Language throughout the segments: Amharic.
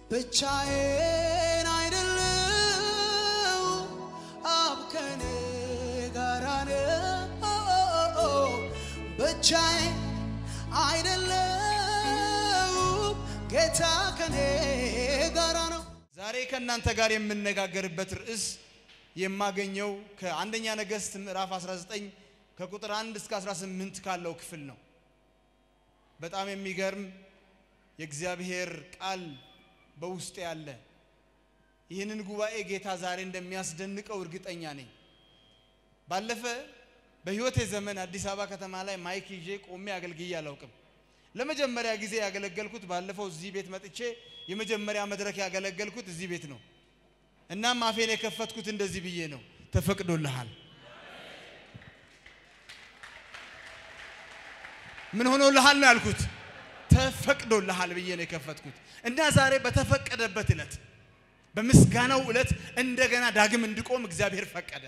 ብቻዬን አይደለው አብ ከኔ ጋራ ነው። ብቻዬን አይደለው ጌታ ከኔ ጋራ ነው። ዛሬ ከእናንተ ጋር የምነጋገርበት ርዕስ የማገኘው ከአንደኛ ነገሥት ምዕራፍ 19 ከቁጥር 1 እስከ 18 ካለው ክፍል ነው። በጣም የሚገርም የእግዚአብሔር ቃል በውስጥ ያለ ይህንን ጉባኤ ጌታ ዛሬ እንደሚያስደንቀው እርግጠኛ ነኝ። ባለፈ በሕይወቴ ዘመን አዲስ አበባ ከተማ ላይ ማይክ ይዤ ቆሜ አገልግዬ አላውቅም። ለመጀመሪያ ጊዜ ያገለገልኩት ባለፈው እዚህ ቤት መጥቼ የመጀመሪያ መድረክ ያገለገልኩት እዚህ ቤት ነው። እናም አፌን የከፈትኩት እንደዚህ ብዬ ነው፣ ተፈቅዶልሃል። ምን ሆኖልሃል ነው ያልኩት፣ ተፈቅዶልሃል ብዬ ነው የከፈትኩት። እና ዛሬ በተፈቀደበት ዕለት በምስጋናው ዕለት እንደገና ዳግም እንድቆም እግዚአብሔር ፈቀደ።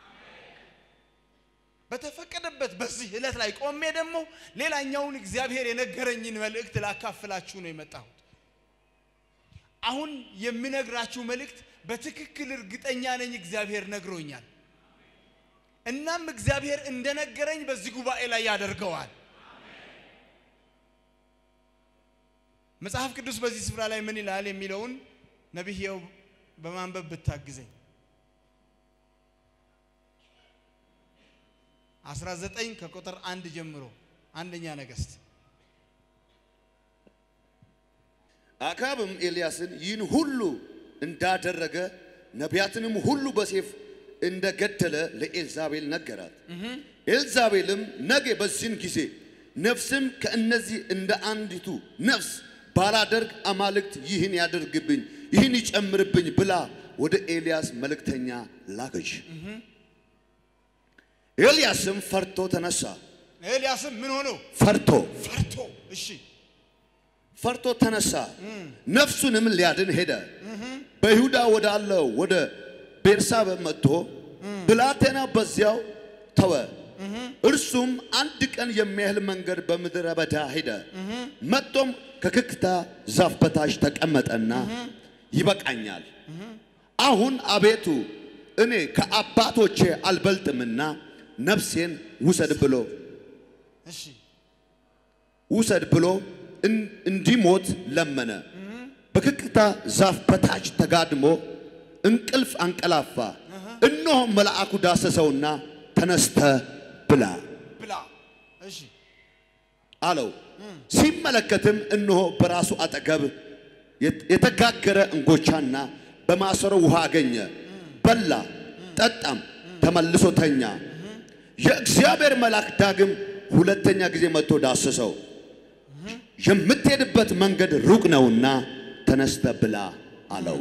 በተፈቀደበት በዚህ ዕለት ላይ ቆሜ ደግሞ ሌላኛውን እግዚአብሔር የነገረኝን መልእክት ላካፍላችሁ ነው የመጣሁት። አሁን የምነግራችሁ መልእክት በትክክል እርግጠኛ ነኝ እግዚአብሔር ነግሮኛል። እናም እግዚአብሔር እንደነገረኝ በዚህ ጉባኤ ላይ ያደርገዋል። መጽሐፍ ቅዱስ በዚህ ስፍራ ላይ ምን ይላል የሚለውን ነቢይው በማንበብ ብታግዘኝ 19 ከቁጥር አንድ ጀምሮ አንደኛ ነገሥት አክዓብም ኤልያስን ይህን ሁሉ እንዳደረገ ነቢያትንም ሁሉ በሴፍ እንደገደለ ለኤልዛቤል ነገራት። ኤልዛቤልም ነገ በዚህን ጊዜ ነፍስም ከእነዚህ እንደ አንዲቱ ነፍስ ባላደርግ አማልክት ይህን ያደርግብኝ ይህን ይጨምርብኝ ብላ ወደ ኤልያስ መልእክተኛ ላከች። ኤልያስም ፈርቶ ተነሳ። ኤልያስም ምን ሆኖ ፈርቶ ፈርቶ እሺ ፈርቶ ተነሳ። ነፍሱንም ሊያድን ሄደ። በይሁዳ ወዳለው ወደ ቤርሳቤ መጥቶ ብላቴና በዚያው ተወ። እርሱም አንድ ቀን የሚያህል መንገድ በምድረ በዳ ሄደ። መጥቶም ከክክታ ዛፍ በታች ተቀመጠና ይበቃኛል፣ አሁን አቤቱ እኔ ከአባቶቼ አልበልጥምና ነፍሴን ውሰድ ብሎ እሺ ውሰድ ብሎ እን- እንዲሞት ለመነ። በክክታ ዛፍ በታች ተጋድሞ እንቅልፍ አንቀላፋ። እነሆ መልአኩ ዳሰሰውና ተነስተ ብላ ብላ እሺ አለው። ሲመለከትም እነሆ በራሱ አጠገብ የት- የተጋገረ እንጎቻና በማሰሮ ውሃ አገኘ። በላ፣ ጠጣም፣ ተመልሶ ተኛ። የእግዚአብሔር መልአክ ዳግም ሁለተኛ ጊዜ መጥቶ ዳሰሰው። የምትሄድበት መንገድ ሩቅ ነውና ተነስተ ብላ አለው።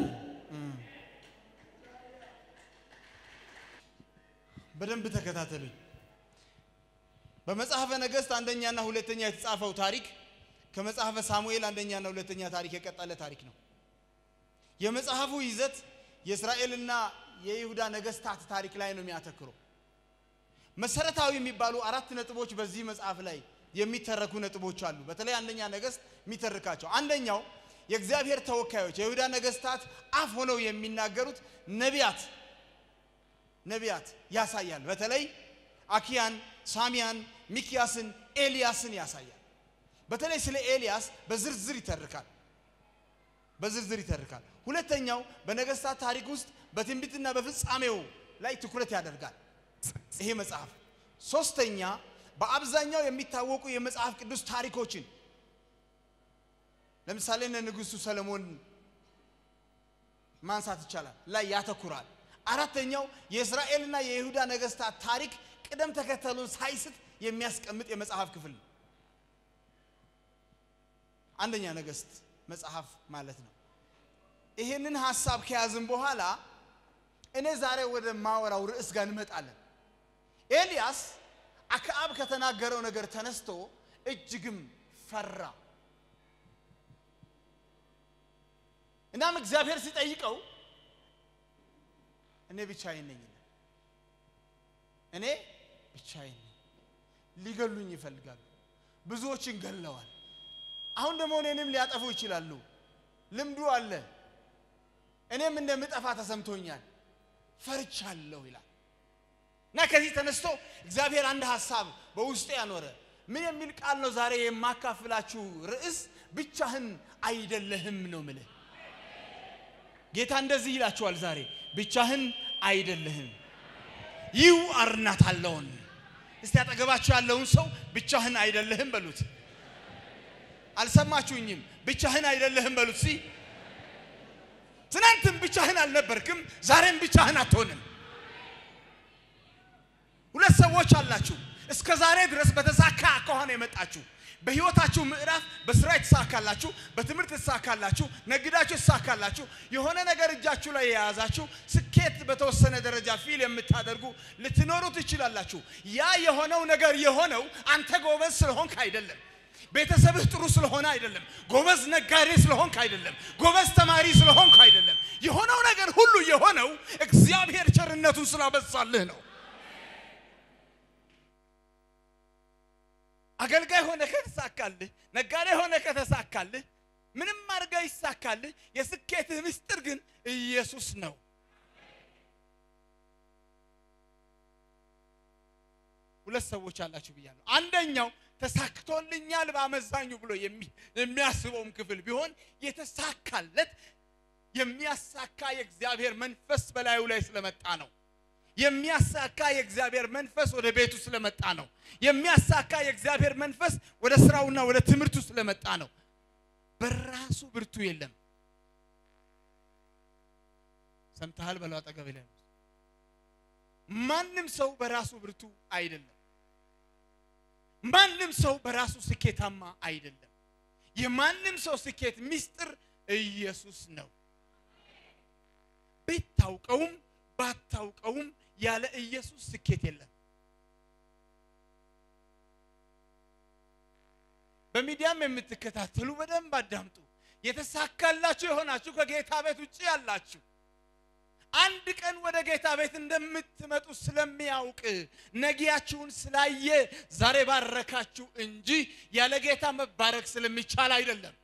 በደንብ ተከታተሉኝ። በመጽሐፈ ነገሥት አንደኛና ሁለተኛ የተጻፈው ታሪክ ከመጽሐፈ ሳሙኤል አንደኛና ሁለተኛ ታሪክ የቀጠለ ታሪክ ነው። የመጽሐፉ ይዘት የእስራኤልና የይሁዳ ነገሥታት ታሪክ ላይ ነው የሚያተክረው። መሰረታዊ የሚባሉ አራት ነጥቦች በዚህ መጽሐፍ ላይ የሚተረኩ ነጥቦች አሉ። በተለይ አንደኛ ነገሥት የሚተርካቸው አንደኛው የእግዚአብሔር ተወካዮች የይሁዳ ነገሥታት አፍ ሆነው የሚናገሩት ነቢያት ነቢያት ያሳያል። በተለይ አኪያን፣ ሳሚያን፣ ሚኪያስን፣ ኤልያስን ያሳያል። በተለይ ስለ ኤልያስ በዝርዝር ይተርካል በዝርዝር ይተርካል። ሁለተኛው በነገሥታት ታሪክ ውስጥ በትንቢትና በፍጻሜው ላይ ትኩረት ያደርጋል ይሄ መጽሐፍ። ሶስተኛ በአብዛኛው የሚታወቁ የመጽሐፍ ቅዱስ ታሪኮችን ለምሳሌ እነ ንጉሡ ሰለሞን ማንሳት ይቻላል ላይ ያተኩራል። አራተኛው የእስራኤልና የይሁዳ ነገሥታት ታሪክ ቅደም ተከተሉን ሳይስት የሚያስቀምጥ የመጽሐፍ ክፍል ነው። አንደኛ ነገሥት መጽሐፍ ማለት ነው። ይሄንን ሐሳብ ከያዝን በኋላ እኔ ዛሬ ወደ ማወራው ርዕስ ጋር እንመጣለን። ኤልያስ አክዓብ ከተናገረው ነገር ተነስቶ እጅግም ፈራ። እናም እግዚአብሔር ሲጠይቀው እኔ ብቻዬን ነኝ ይላል። እኔ ብቻዬን ነኝ፣ ሊገሉኝ ይፈልጋሉ፣ ብዙዎችን ገለዋል። አሁን ደግሞ እኔንም ሊያጠፉ ይችላሉ። ልምዱ አለ። እኔም እንደምጠፋ ተሰምቶኛል፣ ፈርቻለሁ ይላል እና ከዚህ ተነስቶ እግዚአብሔር አንድ ሀሳብ በውስጡ ያኖረ ምን የሚል ቃል ነው? ዛሬ የማካፍላችሁ ርዕስ ብቻህን አይደለህም ነው ምልህ። ጌታ እንደዚህ ይላችኋል ዛሬ ብቻህን አይደለህም። ዩ አር ናት አለውን። እስቲ አጠገባችሁ ያለውን ሰው ብቻህን አይደለህም በሉት። አልሰማችሁኝም? ብቻህን አይደለህም በሉት። ሲ ትናንትም ብቻህን አልነበርክም፣ ዛሬም ብቻህን አትሆንም። ሁለት ሰዎች አላችሁ እስከ ዛሬ ድረስ በተሳካ ከሆነ የመጣችሁ በህይወታችሁ ምዕራፍ በስራ የተሳካላችሁ፣ በትምህርት የተሳካላችሁ፣ ነግዳችሁ የተሳካላችሁ፣ የሆነ ነገር እጃችሁ ላይ የያዛችሁ ስኬት በተወሰነ ደረጃ ፊል የምታደርጉ ልትኖሩ ትችላላችሁ። ያ የሆነው ነገር የሆነው አንተ ጎበዝ ስለሆንክ አይደለም። ቤተሰብህ ጥሩ ስለሆነ አይደለም። ጎበዝ ነጋዴ ስለሆንክ አይደለም። ጎበዝ ተማሪ ስለሆንክ አይደለም። የሆነው ነገር ሁሉ የሆነው እግዚአብሔር ቸርነቱን ስላበዛልህ ነው። አገልጋይ ሆነ ከተሳካልህ፣ ነጋዴ ሆነ ከተሳካልህ፣ ምንም አድርጋ ይሳካልህ። የስኬትህ ምስጢር ግን ኢየሱስ ነው። ሁለት ሰዎች አላችሁ ብያለሁ። አንደኛው ተሳክቶልኛል በአመዛኙ ብሎ የሚያስበውም ክፍል ቢሆን የተሳካለት የሚያሳካ የእግዚአብሔር መንፈስ በላዩ ላይ ስለመጣ ነው። የሚያሳካ የእግዚአብሔር መንፈስ ወደ ቤቱ ስለመጣ ነው። የሚያሳካ የእግዚአብሔር መንፈስ ወደ ስራውና ወደ ትምህርቱ ስለመጣ ነው። በራሱ ብርቱ የለም። ሰምተሃል? በለው አጠገብ ላይ ማንም ሰው በራሱ ብርቱ አይደለም። ማንም ሰው በራሱ ስኬታማ አይደለም። የማንም ሰው ስኬት ምስጢር ኢየሱስ ነው። ብታውቀውም ባታውቀውም ያለ ኢየሱስ ስኬት የለም። በሚዲያም የምትከታተሉ በደንብ አዳምጡ። የተሳካላችሁ የሆናችሁ ከጌታ ቤት ውጭ ያላችሁ አንድ ቀን ወደ ጌታ ቤት እንደምትመጡ ስለሚያውቅ ነጊያችሁን ስላየ ዛሬ ባረካችሁ እንጂ ያለ ጌታ መባረክ ስለሚቻል አይደለም።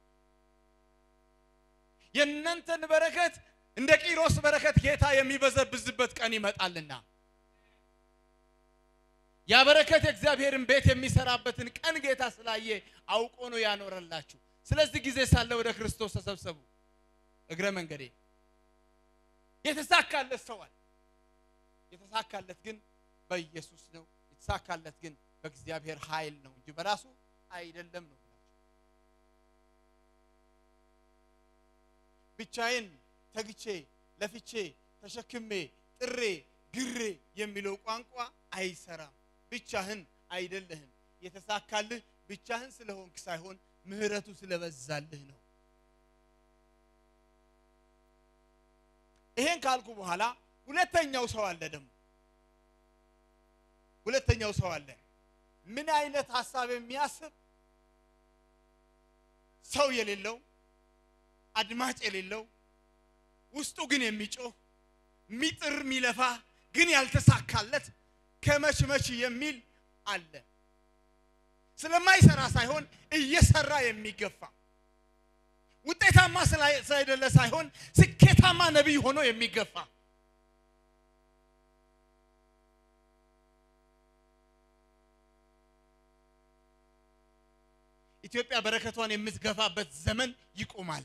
የእናንተን በረከት እንደ ቂሮስ በረከት ጌታ የሚበዘብዝበት ቀን ይመጣልና ያ በረከት የእግዚአብሔርን ቤት የሚሰራበትን ቀን ጌታ ስላየ አውቆ ነው ያኖረላችሁ። ስለዚህ ጊዜ ሳለ ወደ ክርስቶስ ተሰብሰቡ። እግረ መንገዴ የተሳካለት ሰዋል የተሳካለት ግን በኢየሱስ ነው። የተሳካለት ግን በእግዚአብሔር ኃይል ነው እንጂ በራሱ አይደለም ነው። ብቻዬን ተግቼ ለፍቼ ተሸክሜ ጥሬ ግሬ የሚለው ቋንቋ አይሰራም። ብቻህን አይደለህም። የተሳካልህ ብቻህን ስለሆንክ ሳይሆን ምሕረቱ ስለበዛልህ ነው። ይሄን ካልኩ በኋላ ሁለተኛው ሰው አለ። ደግሞ ሁለተኛው ሰው አለ። ምን አይነት ሀሳብ የሚያስብ ሰው የሌለው አድማጭ የሌለው ውስጡ ግን የሚጮህ ሚጥር ሚለፋ ግን ያልተሳካለት ከመች መች የሚል አለ። ስለማይሰራ ሳይሆን እየሰራ የሚገፋ ውጤታማ ስላይደለ ሳይሆን ስኬታማ ነቢይ ሆኖ የሚገፋ ኢትዮጵያ በረከቷን የምትገፋበት ዘመን ይቆማል።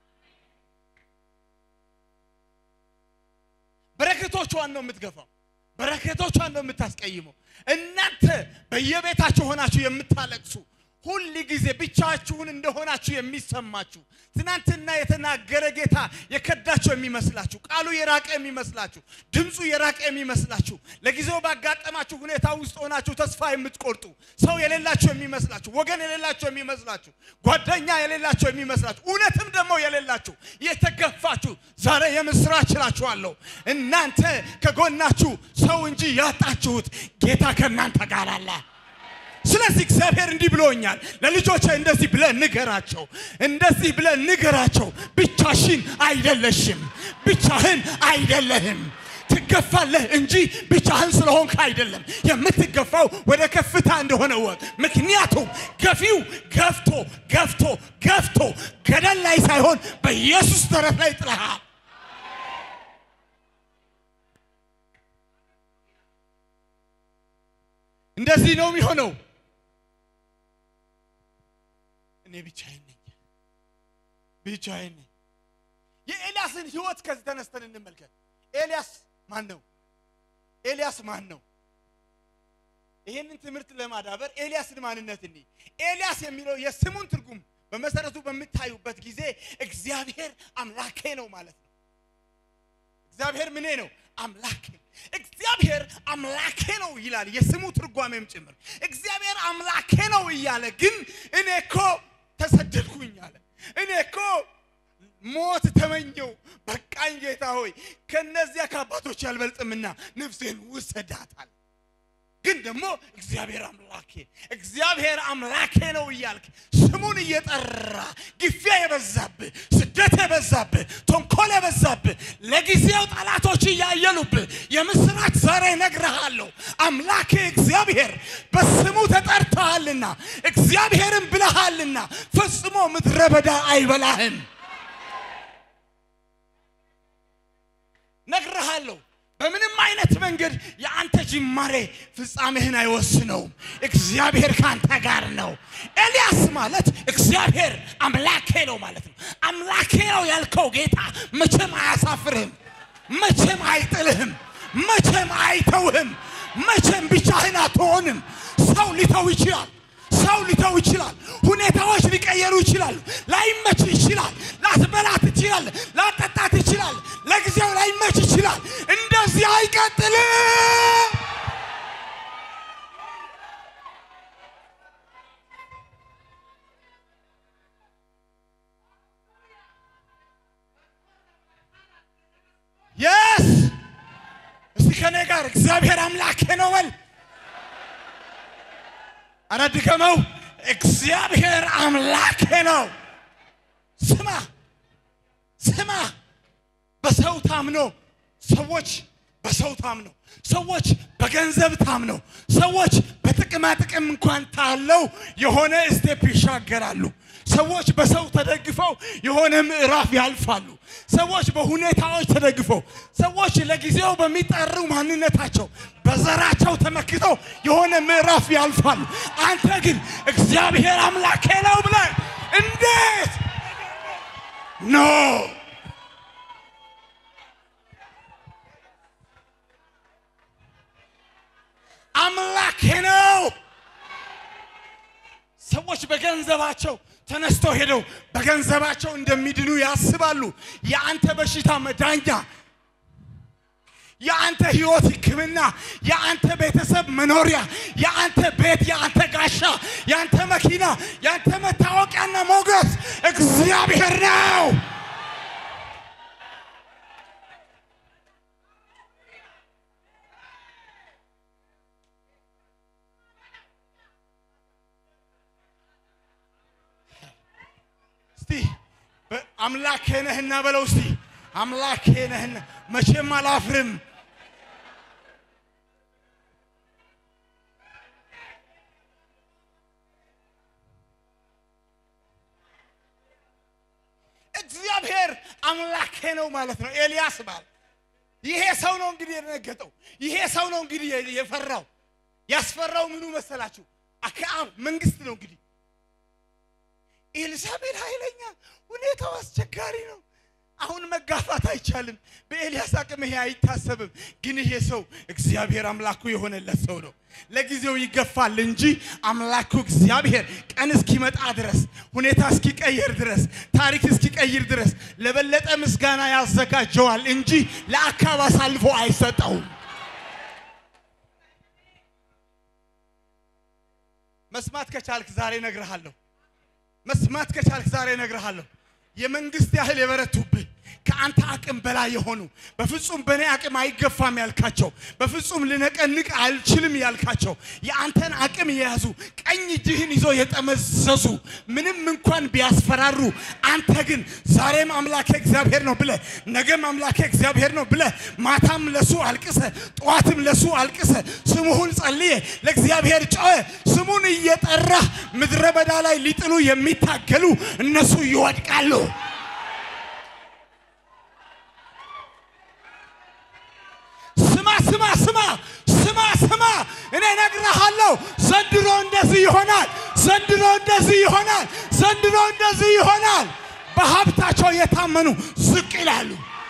በረከቶቿን ነው የምትገፋው። በረከቶቿን ነው የምታስቀይመው። እናንተ በየቤታችሁ ሆናችሁ የምታለቅሱ ሁል ጊዜ ብቻችሁን እንደሆናችሁ የሚሰማችሁ ትናንትና የተናገረ ጌታ የከዳችሁ የሚመስላችሁ ቃሉ የራቀ የሚመስላችሁ ድምፁ የራቀ የሚመስላችሁ ለጊዜው ባጋጠማችሁ ሁኔታ ውስጥ ሆናችሁ ተስፋ የምትቆርጡ ሰው የሌላችሁ የሚመስላችሁ ወገን የሌላችሁ የሚመስላችሁ ጓደኛ የሌላችሁ የሚመስላችሁ እውነትም ደግሞ የሌላችሁ የተገፋችሁ ዛሬ የምስራች እላችኋለሁ። እናንተ ከጎናችሁ ሰው እንጂ ያጣችሁት ጌታ ከእናንተ ጋር አለ። ስለዚህ እግዚአብሔር እንዲህ ብሎኛል፣ ለልጆቼ እንደዚህ ብለህ ንገራቸው፣ እንደዚህ ብለህ ንገራቸው፣ ብቻሽን አይደለሽም፣ ብቻህን አይደለህም። ትገፋለህ እንጂ ብቻህን ስለሆንክ አይደለም። የምትገፋው ወደ ከፍታ እንደሆነ ወቅ ምክንያቱም ገፊው ገፍቶ ገፍቶ ገፍቶ ገደል ላይ ሳይሆን በኢየሱስ ደረት ላይ ጥለሃል። እንደዚህ ነው የሚሆነው። እኔ ብቻዬን ነኝ፣ ብቻዬን ነኝ። የኤልያስን ህይወት ከዚህ ተነስተን እንመልከት። ኤልያስ ማን ነው? ኤልያስ ማን ነው? ይህንን ትምህርት ለማዳበር ኤልያስን ማንነት እኒ ኤልያስ የሚለው የስሙን ትርጉም በመሰረቱ በምታዩበት ጊዜ እግዚአብሔር አምላኬ ነው ማለት ነው። እግዚአብሔር ምኔ ነው? አምላኬ። እግዚአብሔር አምላኬ ነው ይላል የስሙ ትርጓሜም ጭምር። እግዚአብሔር አምላኬ ነው እያለ ግን እኔ እኮ ተሰደድኩኝ አለ። እኔ እኮ ሞት ተመኘው። በቃኝ ጌታ ሆይ ከነዚያ ከአባቶች ያልበልጥምና ነፍሴን ውሰዳታል። ግን ደግሞ እግዚአብሔር አምላኬ እግዚአብሔር አምላኬ ነው እያልክ ስሙን እየጠራ ግፊያ የበዛብህ ስደት የበዛብህ ተንኮል የበዛብህ ለጊዜው ጠላቶች እያየሉብህ የምስራች ዛሬ ነግረሃለሁ። አምላኬ እግዚአብሔር በስሙ ተጠርተሃልና እግዚአብሔርን ብለሃልና ፈጽሞ ምድረ በዳ አይበላህም። ነግረሃለሁ። በምንም አይነት መንገድ የአንተ ጅማሬ ፍጻሜህን አይወስነውም። እግዚአብሔር ካንተ ጋር ነው። ኤልያስ ማለት እግዚአብሔር አምላኬ ነው ማለት ነው። አምላኬ ነው ያልከው ጌታ መቼም አያሳፍርህም፣ መቼም አይጥልህም፣ መቼም አይተውህም፣ መቼም ብቻህን አትሆንም። ሰው ሊተው ይችላል። ሰው ሊተው ይችላል። ሁኔታዎች ሊቀየሩ ይችላሉ። ላይመች ይችላል። ላትበላት ይችላል። ላጠጣት ይችላል። ለጊዜው ላይመች ይችላል። እንደዚህ አይቀጥልም። የስ እስቲ ከኔ ጋር እግዚአብሔር አምላኬ ነው በል። አረ ድገመው። እግዚአብሔር አምላኬ ነው። ስማ ስማ፣ በሰው ታምኖ ሰዎች በሰው ታምኖ ሰዎች በገንዘብ ታምነው ሰዎች በጥቅማ ጥቅም እንኳን ታለው የሆነ ስቴፕ ይሻገራሉ። ሰዎች በሰው ተደግፈው የሆነ ምዕራፍ ያልፋሉ። ሰዎች በሁኔታዎች ተደግፈው ሰዎች ለጊዜው በሚጠሩ ማንነታቸው በዘራቸው ተመክተው የሆነ ምዕራፍ ያልፋሉ። አንተ ግን እግዚአብሔር አምላኬ ነው ብለህ እንዴት ኖ አምላኬ ነው። ሰዎች በገንዘባቸው ተነስተው ሄደው በገንዘባቸው እንደሚድኑ ያስባሉ። የአንተ በሽታ መዳኛ፣ የአንተ ህይወት ሕክምና፣ የአንተ ቤተሰብ መኖሪያ፣ የአንተ ቤት፣ የአንተ ጋሻ፣ የአንተ መኪና፣ የአንተ መታወቂያና ሞገስ እግዚአብሔር ነው። እስቲ አምላኬ ነህና በለው እስቲ አምላኬ ነህና መቼም አላፍርም። እግዚአብሔር አምላኬ ነው ማለት ነው። ኤልያስ ባል ይሄ ሰው ነው እንግዲህ የደነገጠው። ይሄ ሰው ነው እንግዲህ የፈራው። ያስፈራው ምኑ መሰላችሁ? አክዓብ መንግስት ነው እንግዲህ ኤልሳቤል ኃይለኛ፣ ሁኔታው አስቸጋሪ ነው። አሁን መጋፋት አይቻልም። በኤልያስ አቅም ይሄ አይታሰብም። ግን ይሄ ሰው እግዚአብሔር አምላኩ የሆነለት ሰው ነው። ለጊዜው ይገፋል እንጂ አምላኩ እግዚአብሔር ቀን እስኪመጣ ድረስ፣ ሁኔታ እስኪቀየር ድረስ፣ ታሪክ እስኪቀይር ድረስ ለበለጠ ምስጋና ያዘጋጀዋል እንጂ ለአካብ አሳልፎ አይሰጠውም። መስማት ከቻልክ ዛሬ እነግርሃለሁ መስማት ከቻልክ ዛሬ እነግርሃለሁ። የመንግስት ያህል የበረቱብህ ከአንተ አቅም በላይ የሆኑ በፍጹም በእኔ አቅም አይገፋም ያልካቸው በፍጹም ልነቀንቅ አልችልም ያልካቸው የአንተን አቅም የያዙ ቀኝ እጅህን ይዞ የጠመዘዙ ምንም እንኳን ቢያስፈራሩ አንተ ግን ዛሬም አምላኬ እግዚአብሔር ነው ብለህ ነገም አምላኬ እግዚአብሔር ነው ብለህ ማታም ለሱ አልቅሰ ጠዋትም ለሱ አልቅሰ ስሙሁን ጸልየ ለእግዚአብሔር ጮኸ ስሙን እየጠራህ ምድረ በዳ ላይ ሊጥሉ የሚታገሉ እነሱ ይወድቃሉ። ስማ ስማ ስማ ስማ ስማ፣ እኔ እነግርሃለሁ፣ ዘንድሮ እንደዚህ ይሆናል። ዘንድሮ እንደዚህ ይሆናል። ዘንድሮ እንደዚህ ይሆናል። በሀብታቸው የታመኑ ዝቅ ይላሉ።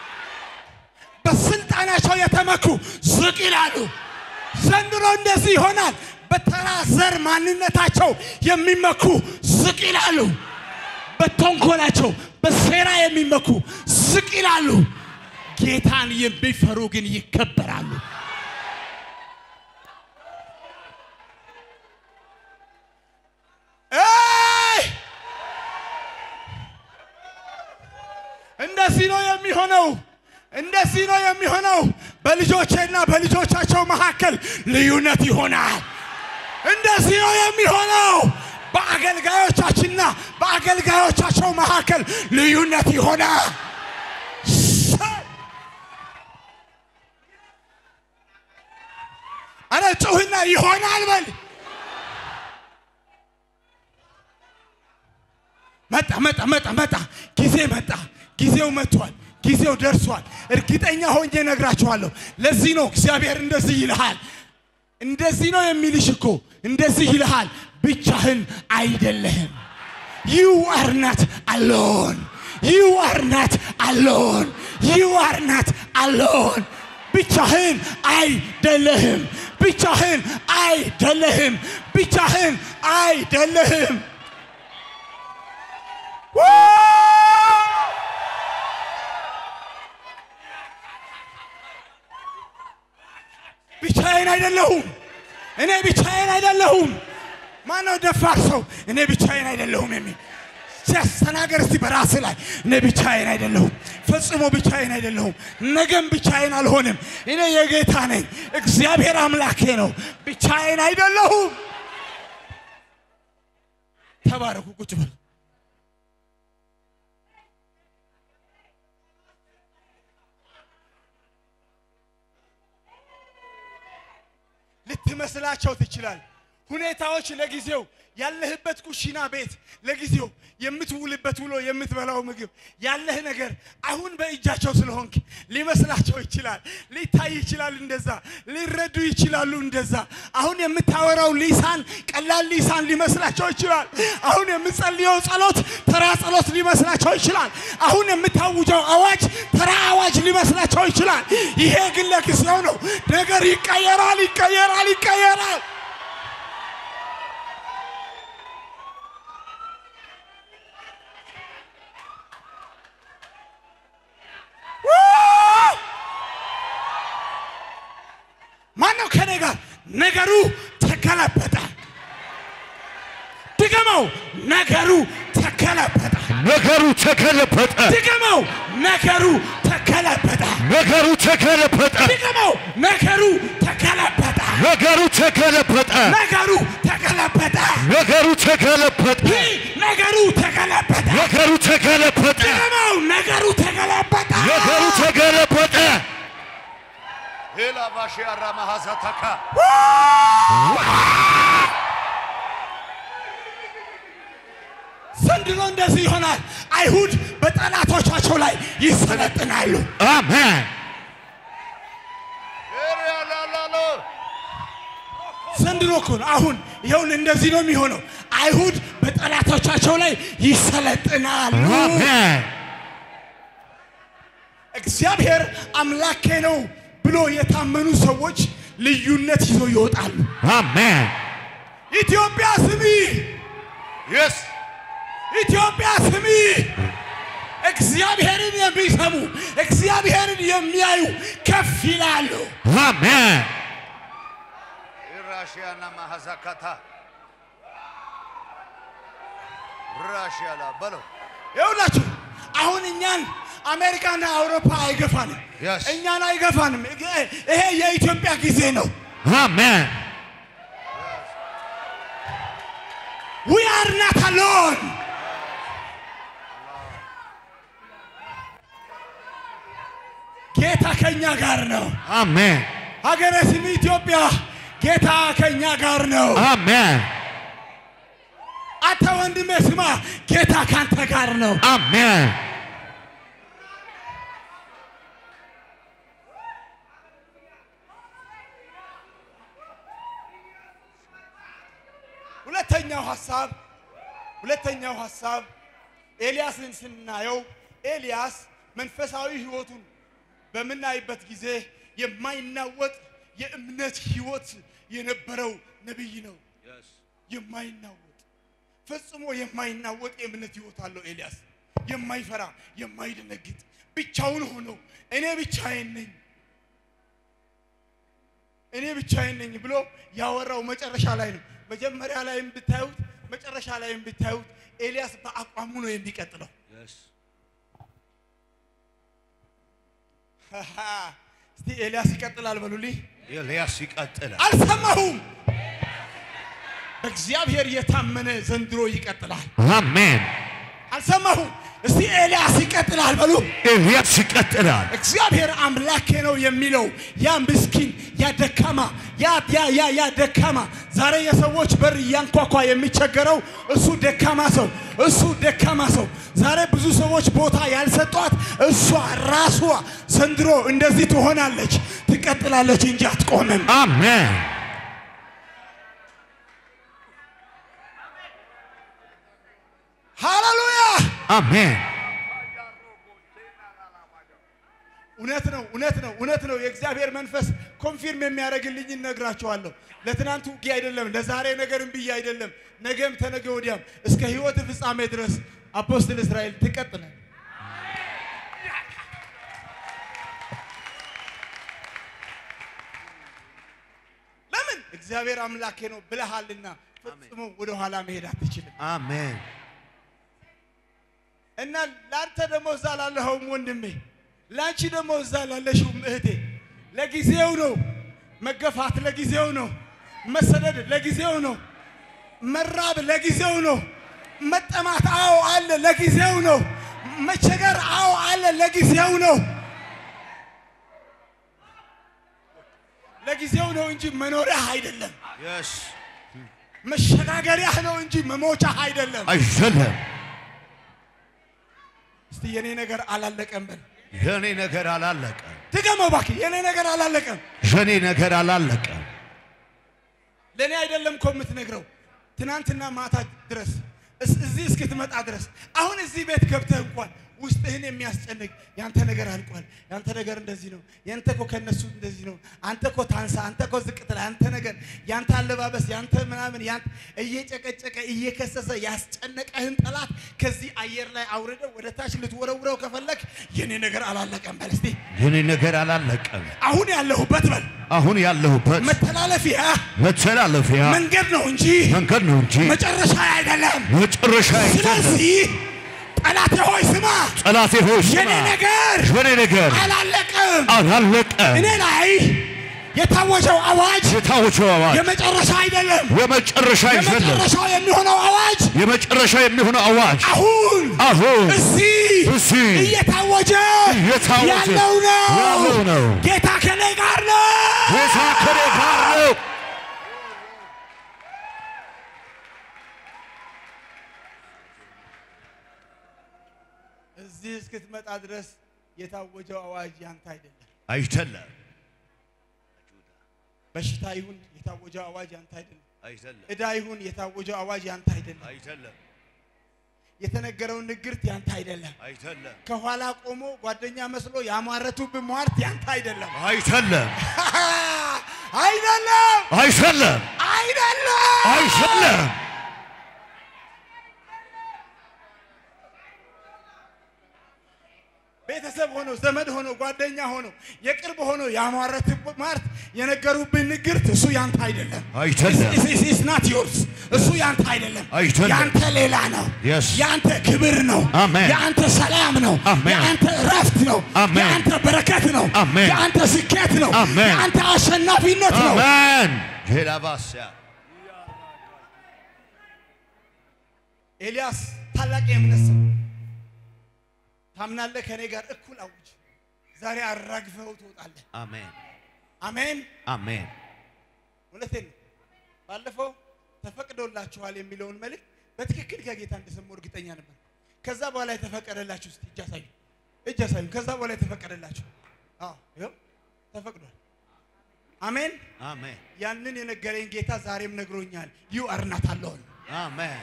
በስልጣናቸው የተመኩ ዝቅ ይላሉ። ዘንድሮ እንደዚህ ይሆናል። በተራ ዘር ማንነታቸው የሚመኩ ዝቅ ይላሉ። በተንኮላቸው በሴራ የሚመኩ ዝቅ ይላሉ። ጌታን የሚፈሩ ግን ይከበራሉ። ኤይ! እንደዚህ ነው የሚሆነው። እንደዚህ ነው የሚሆነው። በልጆቼና በልጆቻቸው መካከል ልዩነት ይሆናል። እንደዚህ ነው የሚሆነው። በአገልጋዮቻችንና በአገልጋዮቻቸው መካከል ልዩነት ይሆናል። አረ ጩህና ይሆናል በል። መጣ መጣ መጣ መጣ። ጊዜ መጣ። ጊዜው መጥቷል። ጊዜው ደርሷል። እርግጠኛ ሆኜ እነግራችኋለሁ። ለዚህ ነው እግዚአብሔር እንደዚህ ይልሃል። እንደዚህ ነው የሚልሽ እኮ እንደዚህ ይልሃል። ብቻህን አይደለህም። ዩ አር ናት አሎን ዩ አር ናት አሎን ዩ አር ናት አሎን። ብቻህን አይደለህም። ብቻህን አይደለህም። ብቻህን አይደለህም። ብቻዬን አይደለሁም። እኔ ብቻዬን አይደለሁም። ማነው ደፋር ሰው እኔ ብቻዬን አይደለሁም የሚል ሲያስተናገር እስቲ በራስ ላይ እኔ ብቻዬን አይደለሁም፣ ፈጽሞ ብቻዬን አይደለሁም፣ ነገም ብቻዬን አልሆንም። እኔ የጌታ ነኝ፣ እግዚአብሔር አምላኬ ነው። ብቻዬን አይደለሁም። ተባረኩ። ቁጭ በሉ። ልትመስላቸው ትችላል። ሁኔታዎች ለጊዜው ያለህበት ኩሽና ቤት ለጊዜው የምትውልበት ውሎ የምትበላው ምግብ ያለህ ነገር አሁን በእጃቸው ስለሆንክ ሊመስላቸው ይችላል። ሊታይ ይችላል። እንደዛ ሊረዱ ይችላሉ። እንደዛ አሁን የምታወራው ሊሳን ቀላል ሊሳን ሊመስላቸው ይችላል። አሁን የምጸልየው ጸሎት ተራ ጸሎት ሊመስላቸው ይችላል። አሁን የምታውጀው አዋጅ ተራ አዋጅ ሊመስላቸው ይችላል። ይሄ ግን ለጊዜው ነው። ነገር ይቀየራል፣ ይቀየራል፣ ይቀየራል። ማነው ከኔ ጋር? ነገሩ ተገለበጠ። ድገመው፣ ነገሩ ተገለበጠ። ነገሩ ተገለበጠ። ድገመው፣ ነገሩ ተገለበጠ። ነገሩ ተገለበጠ። ድገመው፣ ነገሩ ተገለበጠ። ነገሩ ተገለበጠ። ነገሩ ተገለበጠ። ነገሩ ተገለበጠ። ይህ ነገሩ ተገለበጠ። ነገሩ ተገለበጠ። ድገመው፣ ነገሩ ተገለበጠ። ነገሩ ተገለበጠ። ዘንድሮ እንደዚህ ይሆናል። አይሁድ በጠላቶቻቸው ላይ ይሰለጥናሉ። አሜን። ዘንድሮ እኮ ነው። አሁን ይኸውልህ እንደዚህ ነው የሚሆነው። አይሁድ በጠላቶቻቸው ላይ ይሰለጥናሉ። አሜን። እግዚአብሔር አምላኬ ነው ብሎ የታመኑ ሰዎች ልዩነት ይዘው ይወጣሉ። አሜን። ኢትዮጵያ ስሚ፣ የስ ኢትዮጵያ ስሚ። እግዚአብሔርን የሚሰሙ እግዚአብሔርን የሚያዩ ከፍ ይላሉ። አሜን። ራሽያና ማሐዛካታ ራሽያላ በለው ይኸውላችሁ አሁን እኛን አሜሪካና አውሮፓ አይገፋንም፣ Yes. እኛን አይገፋንም። ይሄ የኢትዮጵያ ጊዜ ነው። Amen. ዊ አር ናት አሎን። ጌታ ከኛ ጋር ነው። Amen. ሀገረ ስም ኢትዮጵያ ጌታ ከኛ ጋር ነው። Amen. አንተ ወንድሜ ስማ፣ ጌታ ካንተ ጋር ነው። Amen. ሁለተኛው ሐሳብ ሁለተኛው ሐሳብ ኤልያስን ስናየው ኤልያስ መንፈሳዊ ሕይወቱን በምናይበት ጊዜ የማይናወጥ የእምነት ሕይወት የነበረው ነቢይ ነው። የማይናወጥ ፈጽሞ የማይናወጥ የእምነት ሕይወት አለው ኤልያስ። የማይፈራ የማይደነግጥ ብቻውን ሆኖ እኔ ብቻዬን ነኝ እኔ ብቻዬን ነኝ ብሎ ያወራው መጨረሻ ላይ ነው። መጀመሪያ ላይም ብታዩት መጨረሻ ላይም ብታዩት ኤልያስ በአቋሙ ነው የሚቀጥለው። እስቲ ኤልያስ ይቀጥላል በሉልኝ። ኤልያስ ይቀጥላል። አልሰማሁም። እግዚአብሔር የታመነ ዘንድሮ ይቀጥላል። Amen. አልሰማሁም። እስቲ ኤልያስ ይቀጥላል በሉ። ኤልያስ ይቀጥላል። እግዚአብሔር አምላኬ ነው የሚለው ያ ምስኪን ያ ደካማ ያ ያ ያ ያ ደካማ ዛሬ የሰዎች በር እያንኳኳ የሚቸገረው እሱ ደካማ ሰው እሱ ደካማ ሰው ዛሬ ብዙ ሰዎች ቦታ ያልሰጧት እሷ ራሷ ዘንድሮ እንደዚህ ትሆናለች፣ ትቀጥላለች እንጂ አትቆምም። Amen. ሃሌሉያ! Amen. እውነት ነው፣ እውነት ነው፣ እውነት ነው። የእግዚአብሔር መንፈስ ኮንፊርም የሚያደርግልኝ እነግራቸዋለሁ። ለትናንቱ ውጊያ አይደለም፣ ለዛሬ ነገርም ብዬ አይደለም፣ ነገም ተነገ ወዲያም እስከ ሕይወት ፍጻሜ ድረስ አፖስትል እስራኤል ትቀጥላል። ለምን? እግዚአብሔር አምላኬ ነው ብለሃልና ፈጽሞ ወደ ኋላ መሄድ አትችልም። Amen. እና ለአንተ ደግሞ እዛ ላለኸውም ወንድሜ ለአንቺ ደግሞ እዛ ላለሽውም እህቴ ለጊዜው ነው መገፋት፣ ለጊዜው ነው መሰደድ፣ ለጊዜው ነው መራብ፣ ለጊዜው ነው መጠማት፣ አዎ አለ፣ ለጊዜው ነው መቸገር፣ አዎ አለ፣ ለጊዜው ነው ለጊዜው ነው እንጂ መኖሪያህ አይደለም። Yes. መሸጋገሪያህ ነው እንጂ መሞቻህ አይደለም። አይደለም። እስቲ የኔ ነገር አላለቀም በል። የኔ ነገር አላለቀም። ድገመው እባክህ፣ የኔ ነገር አላለቀም። የኔ ነገር አላለቀም። ለእኔ አይደለም እኮ የምትነግረው ትናንትና ማታ ድረስ እስ- እዚህ እስክትመጣ ድረስ አሁን እዚህ ቤት ገብተህ እንኳን ውስጥህን የሚያስጨንቅ ያንተ ነገር አልቋል፣ ያንተ ነገር እንደዚህ ነው፣ ያንተ እኮ ከነሱ እንደዚህ ነው፣ አንተ እኮ ታንሳ፣ አንተ እኮ ዝቅ ትላለህ፣ ያንተ ነገር፣ ያንተ አለባበስ፣ ያንተ ምናምን፣ ያንተ እየጨቀጨቀ እየከሰሰ ያስጨነቀህን ጠላት ከዚህ አየር ላይ አውርደው ወደ ታች ልትወረውረው ከፈለግ የኔ ነገር አላለቀም በል እስቲ። የኔ ነገር አላለቀም። አሁን ያለሁበት በል አሁን ያለሁበት መተላለፊያ መተላለፊያ መንገድ ነው እንጂ መንገድ ነው እንጂ መጨረሻ አይደለም። መጨረሻ አይደለም። ስለዚህ ጠላቴ ሆይ ስማ፣ ጠላቴ ሆይ ስማ፣ የኔ ነገር የኔ ነገር አላለቀም። አላለቀም። እኔ ላይ የታወጀው አዋጅ የታወጀው አዋጅ የመጨረሻ አይደለም። የመጨረሻ አይደለም። የመጨረሻው የሚሆነው አዋጅ የመጨረሻ የሚሆነው አዋጅ አሁን አሁን እዚህ እዚህ እየታወጀ እየታወጀ ያለው ነው። ያለው ነው። ጌታ ከኔ ጋር ነው። ጌታ ከኔ ጋር ነው። እዚህ እስክትመጣ ድረስ የታወጀው አዋጅ ያንተ አይደለም። አይደለም በሽታ ይሁን የታወጀው አዋጅ ያንተ አይደለም። አይደለም ዕዳ ይሁን የታወጀው አዋጅ ያንተ አይደለም። አይደለም የተነገረውን ንግርት ያንተ አይደለም። አይደለም ከኋላ ቆሞ ጓደኛ መስሎ ያሟረቱብህ ሟርት ያንተ አይደለም። አይደለም አይደለም አይደለም አይደለም። አይደለም ቤተሰብ ሆኖ ዘመድ ሆኖ ጓደኛ ሆኖ የቅርብ ሆኖ ያሟረት ማርት የነገሩብን ንግርት እሱ ያንተ አይደለም። አይደለም። ኢስ ናት ዮርስ እሱ ያንተ አይደለም። አይደለም። ያንተ ሌላ ነው። Yes. ያንተ ክብር ነው። አሜን። ያንተ ሰላም ነው። አሜን። ያንተ እረፍት ነው። አሜን። ያንተ በረከት ነው። አሜን። ያንተ ስኬት ነው። አሜን። ያንተ አሸናፊነት ነው። አሜን ሄላባስያ ኤልያስ ታላቅ የእምነት ሰው ታምናለህ? ከኔ ጋር እኩል አውጅ። ዛሬ አራግፈው ትወጣለህ። አሜን አሜን። አሜን እውነቴን ነው። ባለፈው ተፈቅዶላችኋል የሚለውን መልእክት በትክክል ከጌታ እንደሰማሁ እርግጠኛ ነበር። ከዛ በኋላ የተፈቀደላችሁ እስቲ እጅ አሳዩ፣ እጅ አሳዩ። ከዛ በኋላ የተፈቀደላችሁ አዎ፣ ይኸው ተፈቅዷል። አሜን። አሜን ያንን የነገረኝ ጌታ ዛሬም ነግሮኛል። ዩ አር ናት አለውን አሜን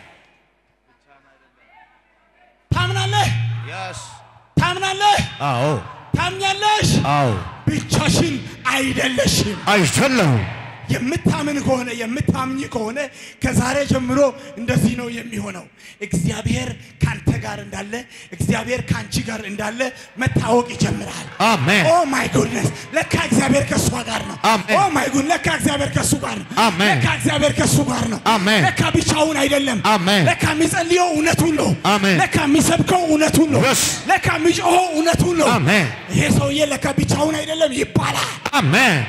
ታምናለህ? የስ ታምናለህ? አዎ ታምኛለሽ? አዎ ብቻሽን አይደለሽም። አይደለሁም የምታምን ከሆነ የምታምኝ ከሆነ ከዛሬ ጀምሮ እንደዚህ ነው የሚሆነው። እግዚአብሔር ካንተ ጋር እንዳለ፣ እግዚአብሔር ካንቺ ጋር እንዳለ መታወቅ ይጀምራል። አሜን ኦ ማይ ጉድነስ ለካ እግዚአብሔር ከእሷ ጋር ነው። አሜን። ኦ ማይ ጉድ ለካ እግዚአብሔር ከእሱ ጋር ነው። አሜን። ለካ እግዚአብሔር ከእሱ ጋር ነው። አሜን። ለካ ብቻውን አይደለም። አሜን። ለካ የሚጸልየው እውነቱን ነው። አሜን። ለካ የሚሰብከው እውነቱን ነው። Yes። ለካ የሚጮኸው እውነቱን ነው። አሜን ይሄ ሰውዬ ለካ ብቻውን አይደለም ይባላል። አሜን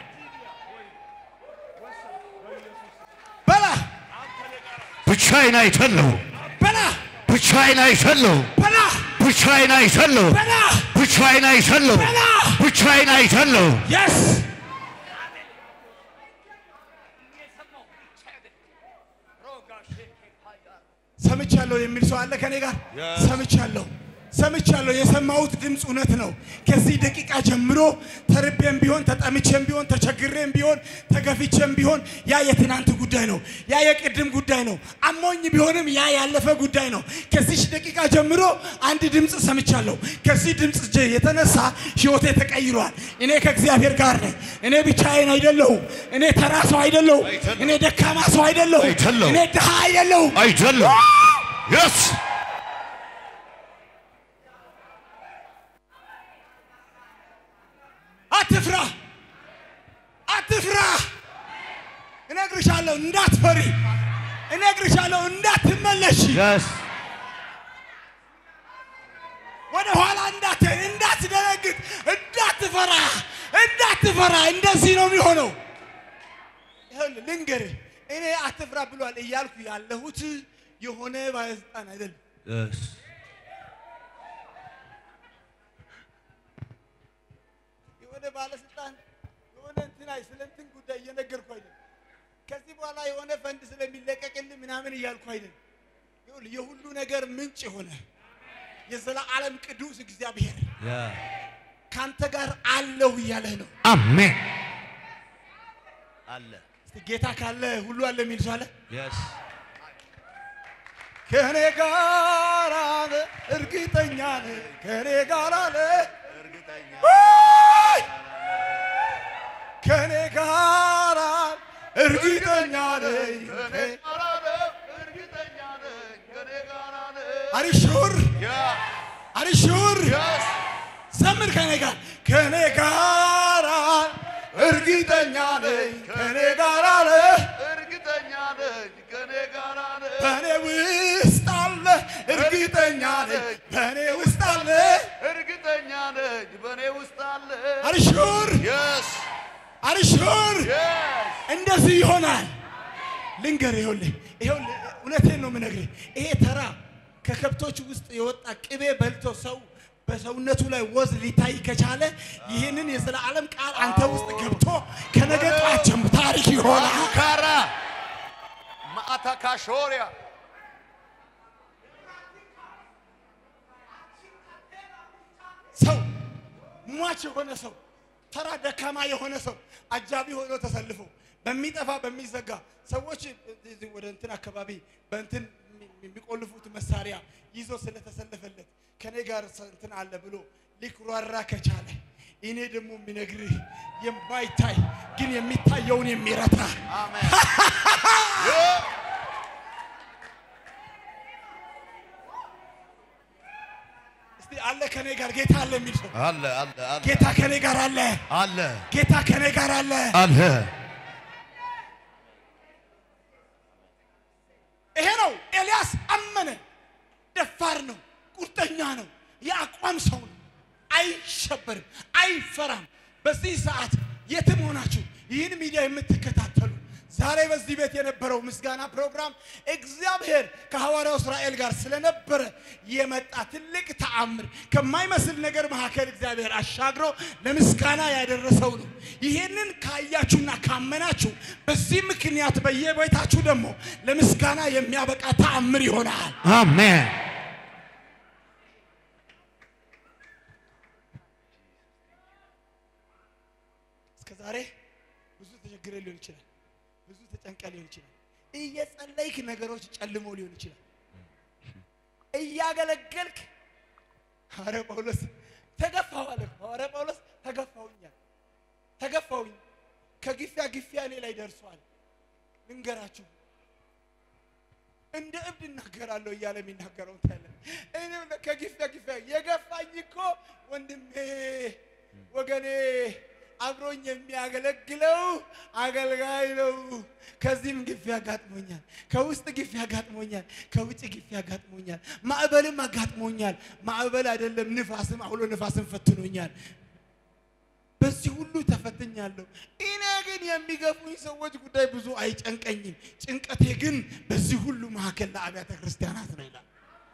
በላ ብቻዬን አይደለሁም በላ ብቻዬን አይደለሁም በላ ብቻዬን አይደለሁም በላ ብቻዬን አይደለሁም በላ ብቻዬን አይደለሁም የስ ሰምቻለሁ የሚል ሰው አለ ከኔ ጋር ሰምቻለሁ ሰምቻለሁ የሰማሁት ድምፅ እውነት ነው ከዚህ ደቂቃ ጀምሮ ተርቤም ቢሆን ተጠምቼም ቢሆን ተቸግሬም ቢሆን ተገፍቼም ቢሆን ያ የትናንት ጉዳይ ነው ያ የቅድም ጉዳይ ነው አሞኝ ቢሆንም ያ ያለፈ ጉዳይ ነው ከዚች ደቂቃ ጀምሮ አንድ ድምፅ ሰምቻለሁ ከዚህ ድምፅ ጀ- የተነሳ ህይወቴ ተቀይሯል እኔ ከእግዚአብሔር ጋር ነኝ እኔ ብቻዬን አይደለሁም እኔ ተራ ሰው አይደለሁም እኔ ደካማ ሰው አይደለሁም አይደለሁም። እኔ ድሃ አይደለሁም አይደለሁም የስ አትፍራ፣ አትፍራ። እነግርሻለሁ እንዳትፈሪ፣ እነግርሻለሁ እንዳትመለሽ፣ የስ ወደ ኋላ እንዳትሄድ፣ እንዳትደነግጥ፣ እንዳትፈራ፣ እንዳትፈራ። እንደዚህ ነው የሚሆነው። ይኸውልህ ልንገርህ፣ እኔ አትፍራ ብሏል እያልኩ ያለሁት የሆነ ባለስልጣን አይደለም። የስ የሆነ ባለስልጣን የሆነ እንትን አይ ስለ እንትን ጉዳይ እየነገርኩ አይደለም። ከዚህ በኋላ የሆነ ፈንድ ስለሚለቀቅልህ ምናምን እያልኩ አይደለም። ይኸውልህ የሁሉ ነገር ምንጭ የሆነ የዘላለም ቅዱስ እግዚአብሔር ካንተ ጋር አለሁ እያለህ ነው። አሜን አለ እስቲ ጌታ ካለ ሁሉ አለ የሚል ሰው አለ። የስ ከእኔ ጋር አለ እርግጠኛ ነህ፣ ከእኔ ጋር አለ ውይ! ከእኔ ጋር አለ እርግጠኛ ነኝ አሪሹር አሪሹር ዘምር ከኔ ጋር ከኔ ጋር እርግጠኛ ነኝ ከኔ ጋር አለ በእኔ ውስጥ አለ እርግጠኛ ነኝ በእኔ ውስጥ አለ እርግጠኛ ነኝ በእኔ ውስጥ አለ አሪሹር የስ አሪሹር የስ እንደዚህ ይሆናል። ልንገር ይኸውልህ ይኸውልህ እውነቴን ነው የምነግርህ። ይሄ ተራ ከከብቶች ውስጥ የወጣ ቅቤ በልቶ ሰው በሰውነቱ ላይ ወዝ ሊታይ ከቻለ ይህንን የዘላለም ቃል አንተ ውስጥ ገብቶ ከነገ ጠዋት ጀምሮ ታሪክ ይሆናል። ካራ ማአታ ካሾሪያ ሰው ሟች የሆነ ሰው ተራ ደካማ የሆነ ሰው አጃቢ ሆኖ ተሰልፎ በሚጠፋ በሚዘጋ ሰዎች እዚህ ወደ እንትን አካባቢ በእንትን የሚቆልፉት መሳሪያ ይዞ ስለተሰለፈለት ከኔ ጋር ሰ- እንትን አለ ብሎ ሊኩራራ ከቻለ እኔ ደግሞ የሚነግርህ የማይታይ ግን የሚታየውን የሚረታ እስቲ አለ ከኔ ጋር ጌታ አለ የሚል ሰው አለ አለ አለ ጌታ ከኔ ጋር አለ። አለ ጌታ ከኔ ጋር አለ። አለ ይሄ ነው ኤልያስ አመነ። ደፋር ነው፣ ቁርጠኛ ነው፣ የአቋም ሰው ነው። አይሸበርም፣ አይፈራም። በዚህ ሰዓት የትም ሆናችሁ ይህን ሚዲያ የምትከታተሉ ዛሬ በዚህ ቤት የነበረው ምስጋና ፕሮግራም እግዚአብሔር ከሐዋርያው እስራኤል ጋር ስለነበረ የመጣ ትልቅ ተአምር ከማይመስል ነገር መካከል እግዚአብሔር አሻግሮ ለምስጋና ያደረሰው ነው። ይህንን ካያችሁና ካመናችሁ በዚህ ምክንያት በየቤታችሁ ደግሞ ለምስጋና የሚያበቃ ተአምር ይሆናል። አሜን እስከ ዛሬ ብዙ ተቸግረ ሊሆን ይችላል። ብዙ ተጨንቀ ሊሆን ይችላል። እየጸለይክ ነገሮች ጨልሞ ሊሆን ይችላል። እያገለገልክ ሐዋርያ ጳውሎስ ተገፋው አለ። ሐዋርያ ጳውሎስ ተገፋውኛል፣ ተገፋውኝ ከግፊያ ግፊያ እኔ ላይ ደርሷል። ልንገራችሁ እንደ እብድ እናገራለሁ እያለ የሚናገረው ታያለ። እኔም ከግፊያ ግፊያ የገፋኝ እኮ ወንድሜ ወገኔ አብሮኝ የሚያገለግለው አገልጋይ ነው። ከዚህም ግፊ አጋጥሞኛል፣ ከውስጥ ግፊ አጋጥሞኛል፣ ከውጭ ግፊ አጋጥሞኛል፣ ማዕበልም አጋጥሞኛል። ማዕበል አይደለም ንፋስም አውሎ ንፋስም ፈትኖኛል። በዚህ ሁሉ ተፈትኛለሁ። እኔ ግን የሚገፉኝ ሰዎች ጉዳይ ብዙ አይጨንቀኝም። ጭንቀቴ ግን በዚህ ሁሉ መካከል ለአብያተ ክርስቲያናት ነው ይላል።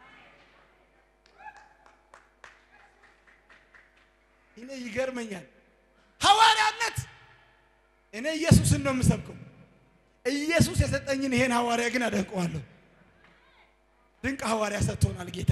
እኔ ይገርመኛል። ሐዋርያነት እኔ ኢየሱስን ነው የምሰብከው። ኢየሱስ የሰጠኝን ይሄን ሐዋርያ ግን አደንቀዋለሁ። ድንቅ ሐዋርያ ሰጥቶናል ጌታ።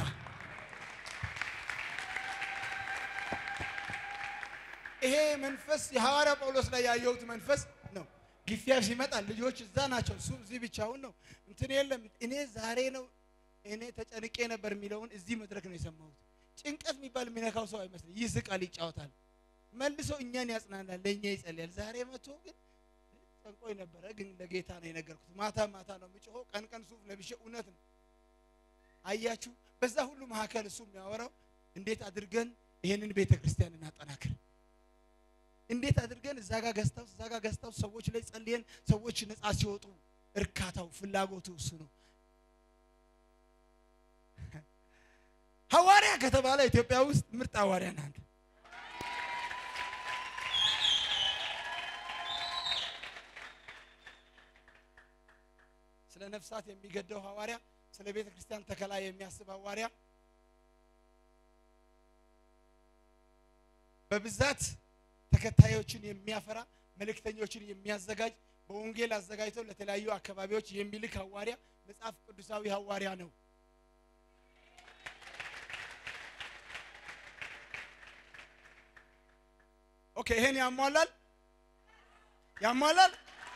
ይሄ መንፈስ የሐዋርያ ጳውሎስ ላይ ያየሁት መንፈስ ነው። ግፊያ ሲመጣ ልጆች እዛ ናቸው፣ እሱ እዚህ ብቻውን ነው። እንትን የለም። እኔ ዛሬ ነው እኔ ተጨንቄ ነበር የሚለውን እዚህ መድረክ ነው የሰማሁት። ጭንቀት የሚባል የሚነካው ሰው አይመስልም። ይስቃል፣ ይጫወታል፣ መልሶ እኛን ያጽናናል፣ ለእኛ ይጸልያል። ዛሬ መጥቶ ግን ጨንቆኝ ነበረ፣ ግን ለጌታ ነው የነገርኩት። ማታ ማታ ነው የምጮኸው፣ ቀን ቀን ሱፍ ለብሼ እውነት ነው። አያችሁ፣ በዛ ሁሉ መካከል እሱ የሚያወራው እንዴት አድርገን ይሄንን ቤተ ክርስቲያን እናጠናክር እንዴት አድርገን እዛ ጋር ገዝታው እዛ ጋር ገዝታው ሰዎች ላይ ጸልየን ሰዎች ነፃ ሲወጡ እርካታው ፍላጎቱ እሱ ነው። ሐዋርያ ከተባለ ኢትዮጵያ ውስጥ ምርጥ ሐዋርያ ናት። ስለ ነፍሳት የሚገደው ሐዋርያ፣ ስለ ቤተ ክርስቲያን ተከላ የሚያስብ ሐዋርያ በብዛት ተከታዮችን የሚያፈራ መልእክተኞችን የሚያዘጋጅ በወንጌል አዘጋጅተው ለተለያዩ አካባቢዎች የሚልክ ሐዋርያ መጽሐፍ ቅዱሳዊ ሐዋርያ ነው። ኦኬ፣ ይሄን ያሟላል ያሟላል።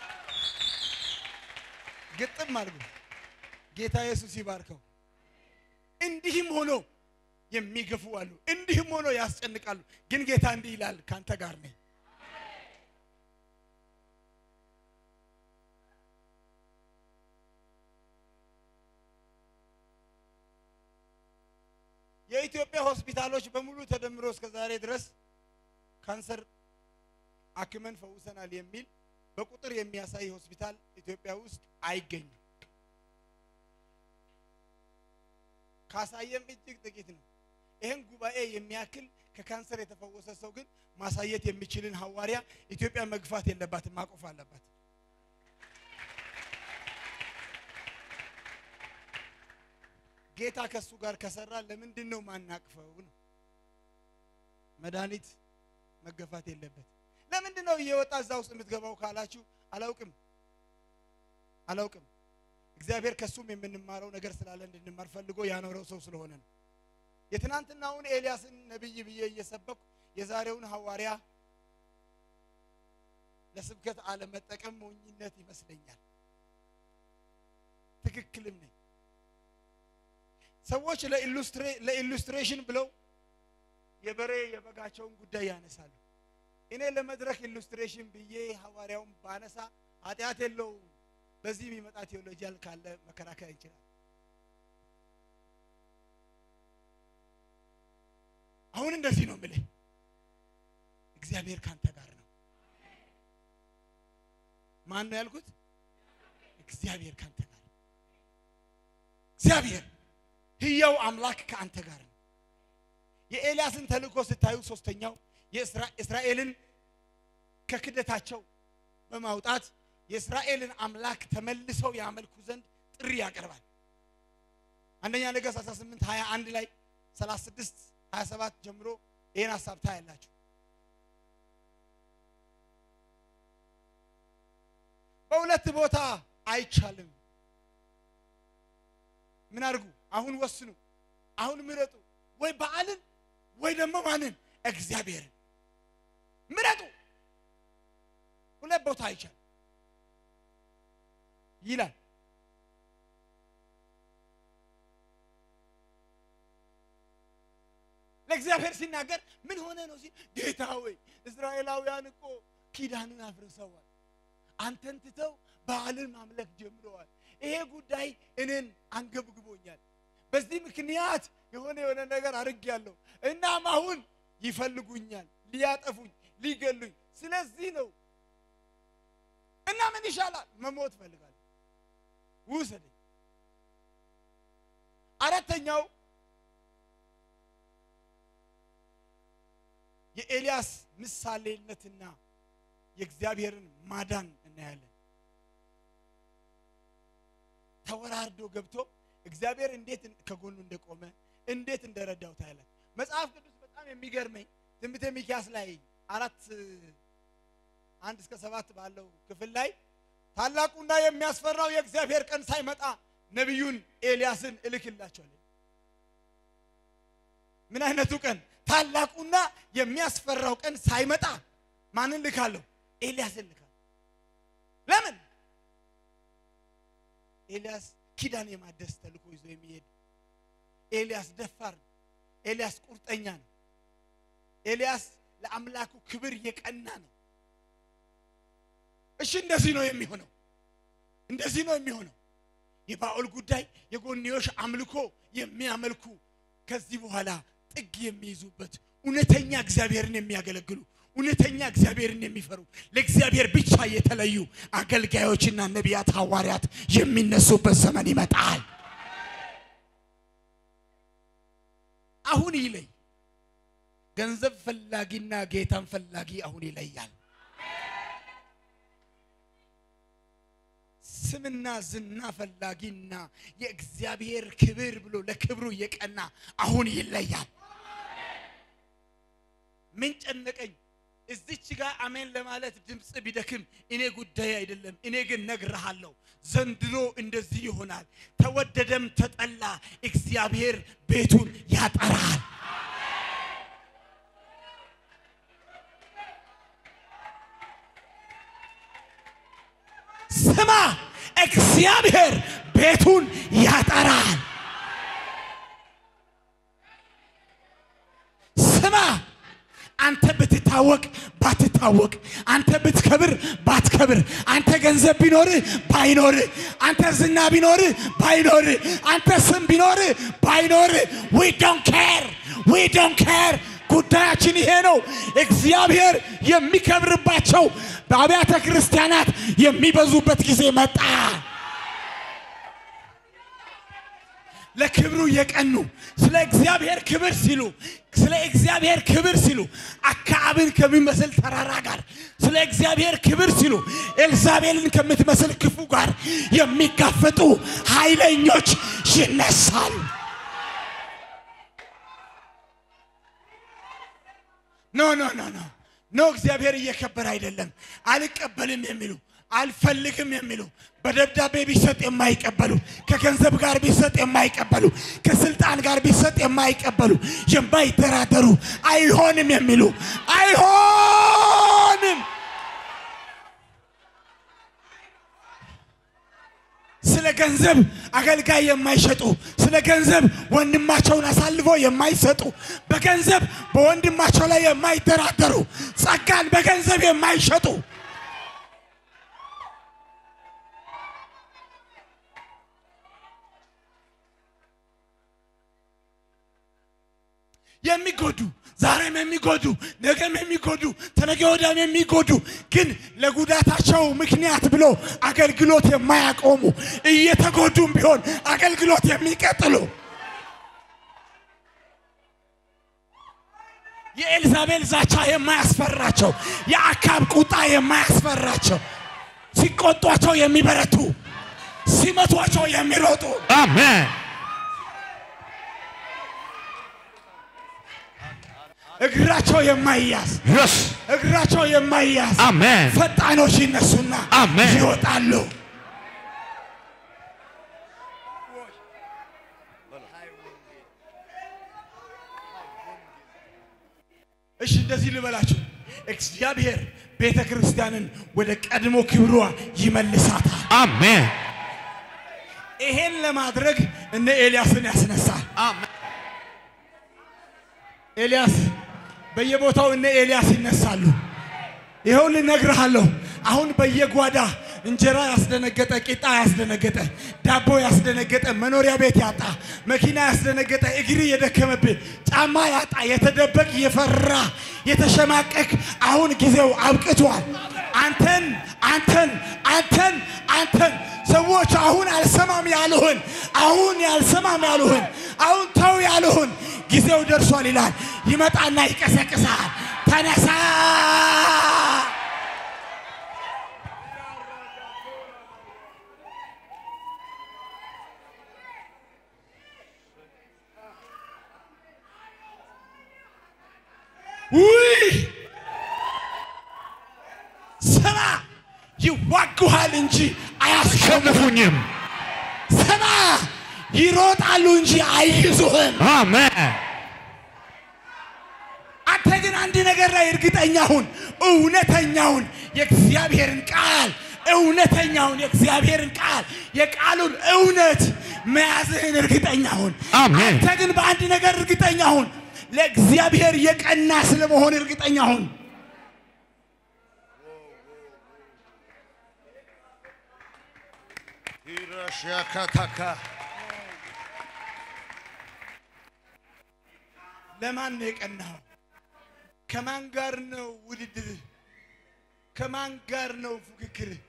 ግጥም አድርጉ። ጌታ ኢየሱስ ይባርከው። እንዲህም ሆኖ የሚገፉ አሉ፣ እንዲህም ሆኖ ያስጨንቃሉ። ግን ጌታ እንዲህ ይላል፣ ካንተ ጋር ነኝ። የኢትዮጵያ ሆስፒታሎች በሙሉ ተደምሮ እስከ ዛሬ ድረስ ካንሰር አክመን ፈውሰናል የሚል በቁጥር የሚያሳይ ሆስፒታል ኢትዮጵያ ውስጥ አይገኝም። ካሳየም እጅግ ጥቂት ነው። ይህን ጉባኤ የሚያክል ከካንሰር የተፈወሰ ሰው ግን ማሳየት የሚችልን ሐዋርያ ኢትዮጵያ መግፋት የለባትም፣ ማቆፍ አለባት። ጌታ ከሱ ጋር ከሰራ ለምንድን ነው ማናቅፈው ነው። መድኃኒት መገፋት የለበት። ለምንድን ነው እየወጣ እዛ ውስጥ የምትገባው ካላችሁ አላውቅም አላውቅም። እግዚአብሔር ከሱም የምንማረው ነገር ስላለ እንድንማር ፈልጎ ያኖረው ሰው ስለሆነ ነው። የትናንትናውን ኤልያስን ነቢይ ብዬ እየሰበኩ የዛሬውን ሐዋርያ ለስብከት አለመጠቀም ሞኝነት ይመስለኛል። ትክክልም ነኝ። ሰዎች ለኢሉስትሬሽን ብለው የበሬ የበጋቸውን ጉዳይ ያነሳሉ። እኔ ለመድረክ ኢሉስትሬሽን ብዬ ሐዋርያውን ባነሳ ኃጢአት የለውም። በዚህ የሚመጣ ቴዎሎጂያል ካለ መከራከር እንችላል። አሁን እንደዚህ ነው የምልህ፣ እግዚአብሔር ካንተ ጋር ነው። ማን ነው ያልኩት? እግዚአብሔር ካንተ ጋር ነው። እግዚአብሔር ሕያው አምላክ ከአንተ ጋር ነው። የኤልያስን ተልእኮ ስታዩ ሶስተኛው የእስራኤልን ከክደታቸው በማውጣት የእስራኤልን አምላክ ተመልሰው ያመልኩ ዘንድ ጥሪ ያቀርባል። አንደኛ ነገሥት 18 21 ላይ 36 27 ጀምሮ ይህን ሀሳብ ታያላችሁ። በሁለት ቦታ አይቻልም። ምን አድርጉ? አሁን ወስኑ፣ አሁን ምረጡ። ወይ በዓልን ወይ ደግሞ ማንን? እግዚአብሔርን ምረጡ። ሁለት ቦታ አይቻልም ይላል። ለእግዚአብሔር ሲናገር ምን ሆነ ነው ሲል ጌታ ሆይ እስራኤላውያን እኮ ኪዳንን አፍርሰዋል፣ አንተን ትተው በዓልን ማምለክ ጀምረዋል። ይሄ ጉዳይ እኔን አንገብግቦኛል። በዚህ ምክንያት የሆነ የሆነ ነገር አድርጌያለሁ። እናም አሁን ይፈልጉኛል፣ ሊያጠፉኝ፣ ሊገሉኝ። ስለዚህ ነው እና ምን ይሻላል? መሞት እፈልጋለሁ፣ ውሰደኝ። አራተኛው የኤልያስ ምሳሌነትና የእግዚአብሔርን ማዳን እናያለን። ተወራርዶ ገብቶ እግዚአብሔር እንዴት ከጎኑ እንደቆመ እንዴት እንደረዳው ታያለን። መጽሐፍ ቅዱስ በጣም የሚገርመኝ ትንቢተ ሚክያስ ላይ አራት አንድ እስከ ሰባት ባለው ክፍል ላይ ታላቁና የሚያስፈራው የእግዚአብሔር ቀን ሳይመጣ ነቢዩን ኤልያስን እልክላቸዋለሁ። ምን አይነቱ ቀን? ታላቁና የሚያስፈራው ቀን ሳይመጣ ማንን ልካለሁ? ኤልያስን ልካለሁ። ለምን? ኤልያስ ኪዳን የማደስ ተልእኮ ይዞ የሚሄድ ኤልያስ ደፋር ነው። ኤልያስ ቁርጠኛ ነው። ኤልያስ ለአምላኩ ክብር የቀና ነው። እሺ እንደዚህ ነው የሚሆነው። እንደዚህ ነው የሚሆነው። የባኦል ጉዳይ የጎንዮሽ አምልኮ የሚያመልኩ ከዚህ በኋላ ጥግ የሚይዙበት እውነተኛ እግዚአብሔርን የሚያገለግሉ እውነተኛ እግዚአብሔርን የሚፈሩ ለእግዚአብሔር ብቻ የተለዩ አገልጋዮችና ነቢያት፣ ሐዋርያት የሚነሱበት ዘመን ይመጣል። አሁን ይለይ። ገንዘብ ፈላጊና ጌታን ፈላጊ አሁን ይለያል። ስምና ዝና ፈላጊና የእግዚአብሔር ክብር ብሎ ለክብሩ የቀና አሁን ይለያል። ምን ጨነቀኝ? እዚች ጋር አሜን ለማለት ድምፅ ቢደክም እኔ ጉዳይ አይደለም። እኔ ግን ነግርሃለሁ፣ ዘንድሮ እንደዚህ ይሆናል። ተወደደም ተጠላ እግዚአብሔር ቤቱን ያጠራል። ስማ፣ እግዚአብሔር ቤቱን ያጠራል። ስማ አንተ ብትታወቅ ባትታወቅ፣ አንተ ብትከብር ባትከብር፣ አንተ ገንዘብ ቢኖርህ ባይኖርህ፣ አንተ ዝና ቢኖርህ ባይኖርህ፣ አንተ ስም ቢኖርህ ባይኖርህ፣ ዊ ዶንት ኬር ዊ ዶንት ኬር። ጉዳያችን ይሄ ነው። እግዚአብሔር የሚከብርባቸው በአብያተ ክርስቲያናት የሚበዙበት ጊዜ መጣ። ለክብሩ የቀኑ ስለ እግዚአብሔር ክብር ሲሉ ስለ እግዚአብሔር ክብር ሲሉ አክዓብን ከሚመስል ተራራ ጋር ስለ እግዚአብሔር ክብር ሲሉ ኤልዛቤልን ከምትመስል ክፉ ጋር የሚጋፈጡ ኃይለኞች ይነሳሉ። ኖ ኖ ኖ ኖ ኖ እግዚአብሔር እየከበረ አይደለም። አልቀበልም የሚሉ አልፈልግም የሚሉ በደብዳቤ ቢሰጥ የማይቀበሉ ከገንዘብ ጋር ቢሰጥ የማይቀበሉ ከስልጣን ጋር ቢሰጥ የማይቀበሉ የማይደራደሩ አይሆንም የሚሉ አይሆንም። ስለ ገንዘብ አገልጋይ የማይሸጡ ስለ ገንዘብ ወንድማቸውን አሳልፎ የማይሰጡ በገንዘብ በወንድማቸው ላይ የማይደራደሩ ጸጋን በገንዘብ የማይሸጡ የሚጎዱ ዛሬም የሚጎዱ ነገም የሚጎዱ ተነገ ወዲያም የሚጎዱ ግን ለጉዳታቸው ምክንያት ብሎ አገልግሎት የማያቆሙ እየተጎዱም ቢሆን አገልግሎት የሚቀጥሉ የኤልዛቤል ዛቻ የማያስፈራቸው የአካብ ቁጣ የማያስፈራቸው ሲቆጧቸው የሚበረቱ ሲመቷቸው የሚሮጡ Amen. እግራቸው የማይያዝ Yes. እግራቸው የማይያዝ Amen. ፈጣኖች ይነሱና አሜን። ይወጣሉ። እሺ እንደዚህ ልበላችሁ፣ እግዚአብሔር ቤተ ክርስቲያንን ወደ ቀድሞ ክብሯ ይመልሳታል። Amen. ይሄን ለማድረግ እነ ኤልያስን ያስነሳል። ኤልያስ በየቦታው እነ ኤልያስ ይነሳሉ። ይኸው ልነግርሃለሁ። አሁን በየጓዳ እንጀራ ያስደነገጠ፣ ቂጣ ያስደነገጠ፣ ዳቦ ያስደነገጠ፣ መኖሪያ ቤት ያጣ፣ መኪና ያስደነገጠ፣ እግር የደከመብህ፣ ጫማ ያጣ፣ የተደበቅ የፈራ የተሸማቀቅ፣ አሁን ጊዜው አብቅቷል። አንተን አንተን አንተን አንተን ሰዎች አሁን አልሰማም ያሉህን አሁን ያልሰማም ያሉህን አሁን ተው ያሉህን ጊዜው ደርሷል ይላል። ይመጣና ይቀሰቅሳል። ተነሳ ውይ ስማ፣ ይዋጉሃል እንጂ አያሸንፉ አሸንፉኝም። ስማ፣ ይሮጣሉ እንጂ አይይዙህም። Amen. አንተ ግን አንድ ነገር ላይ እርግጠኛ ሁን። እውነተኛውን የእግዚአብሔርን ቃል እውነተኛውን የእግዚአብሔርን ቃል የቃሉን እውነት መያዝህን እርግጠኛ ሁን። አሜን። አንተ ግን በአንድ ነገር እርግጠኛ ሁን። ለእግዚአብሔር የቀና ስለመሆን እርግጠኛ ሁን። ይረሸከተከ ለማን ነው የቀናው? ከማን ጋር ነው ውድድርህ? ከማን ጋር ነው ፉክክርህ?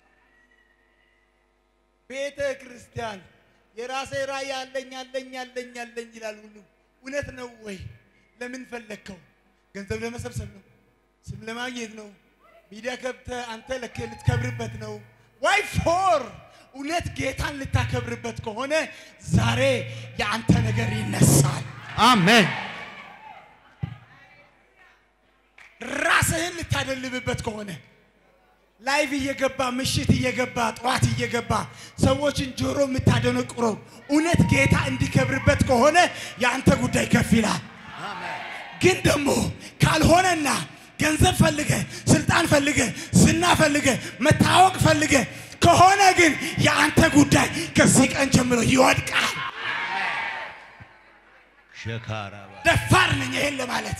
ቤተ ክርስቲያን የራሴ ራእይ አለኝ አለኝ አለኝ አለኝ ይላል ሁሉ። እውነት ነው ወይ? ለምን ፈለግከው? ገንዘብ ለመሰብሰብ ነው? ስም ለማግኘት ነው? ሚዲያ ከብተህ አንተ ለክ ልትከብርበት ነው? ዋይ ፎር እውነት ጌታን ልታከብርበት ከሆነ ዛሬ የአንተ ነገር ይነሳል። Amen. ራስህን ልታደልብበት ከሆነ ላይቭ እየገባ ምሽት እየገባ ጠዋት እየገባ ሰዎችን ጆሮ የምታደነቁረው እውነት ጌታ እንዲከብርበት ከሆነ የአንተ ጉዳይ ከፍ ይላል። ግን ደግሞ ካልሆነና ገንዘብ ፈልገ ስልጣን ፈልገ ዝና ፈልገ መታወቅ ፈልገ ከሆነ ግን የአንተ ጉዳይ ከዚህ ቀን ጀምሮ ይወድቃል። ሸካራባ ደፋር ነኝ ይሄን ለማለት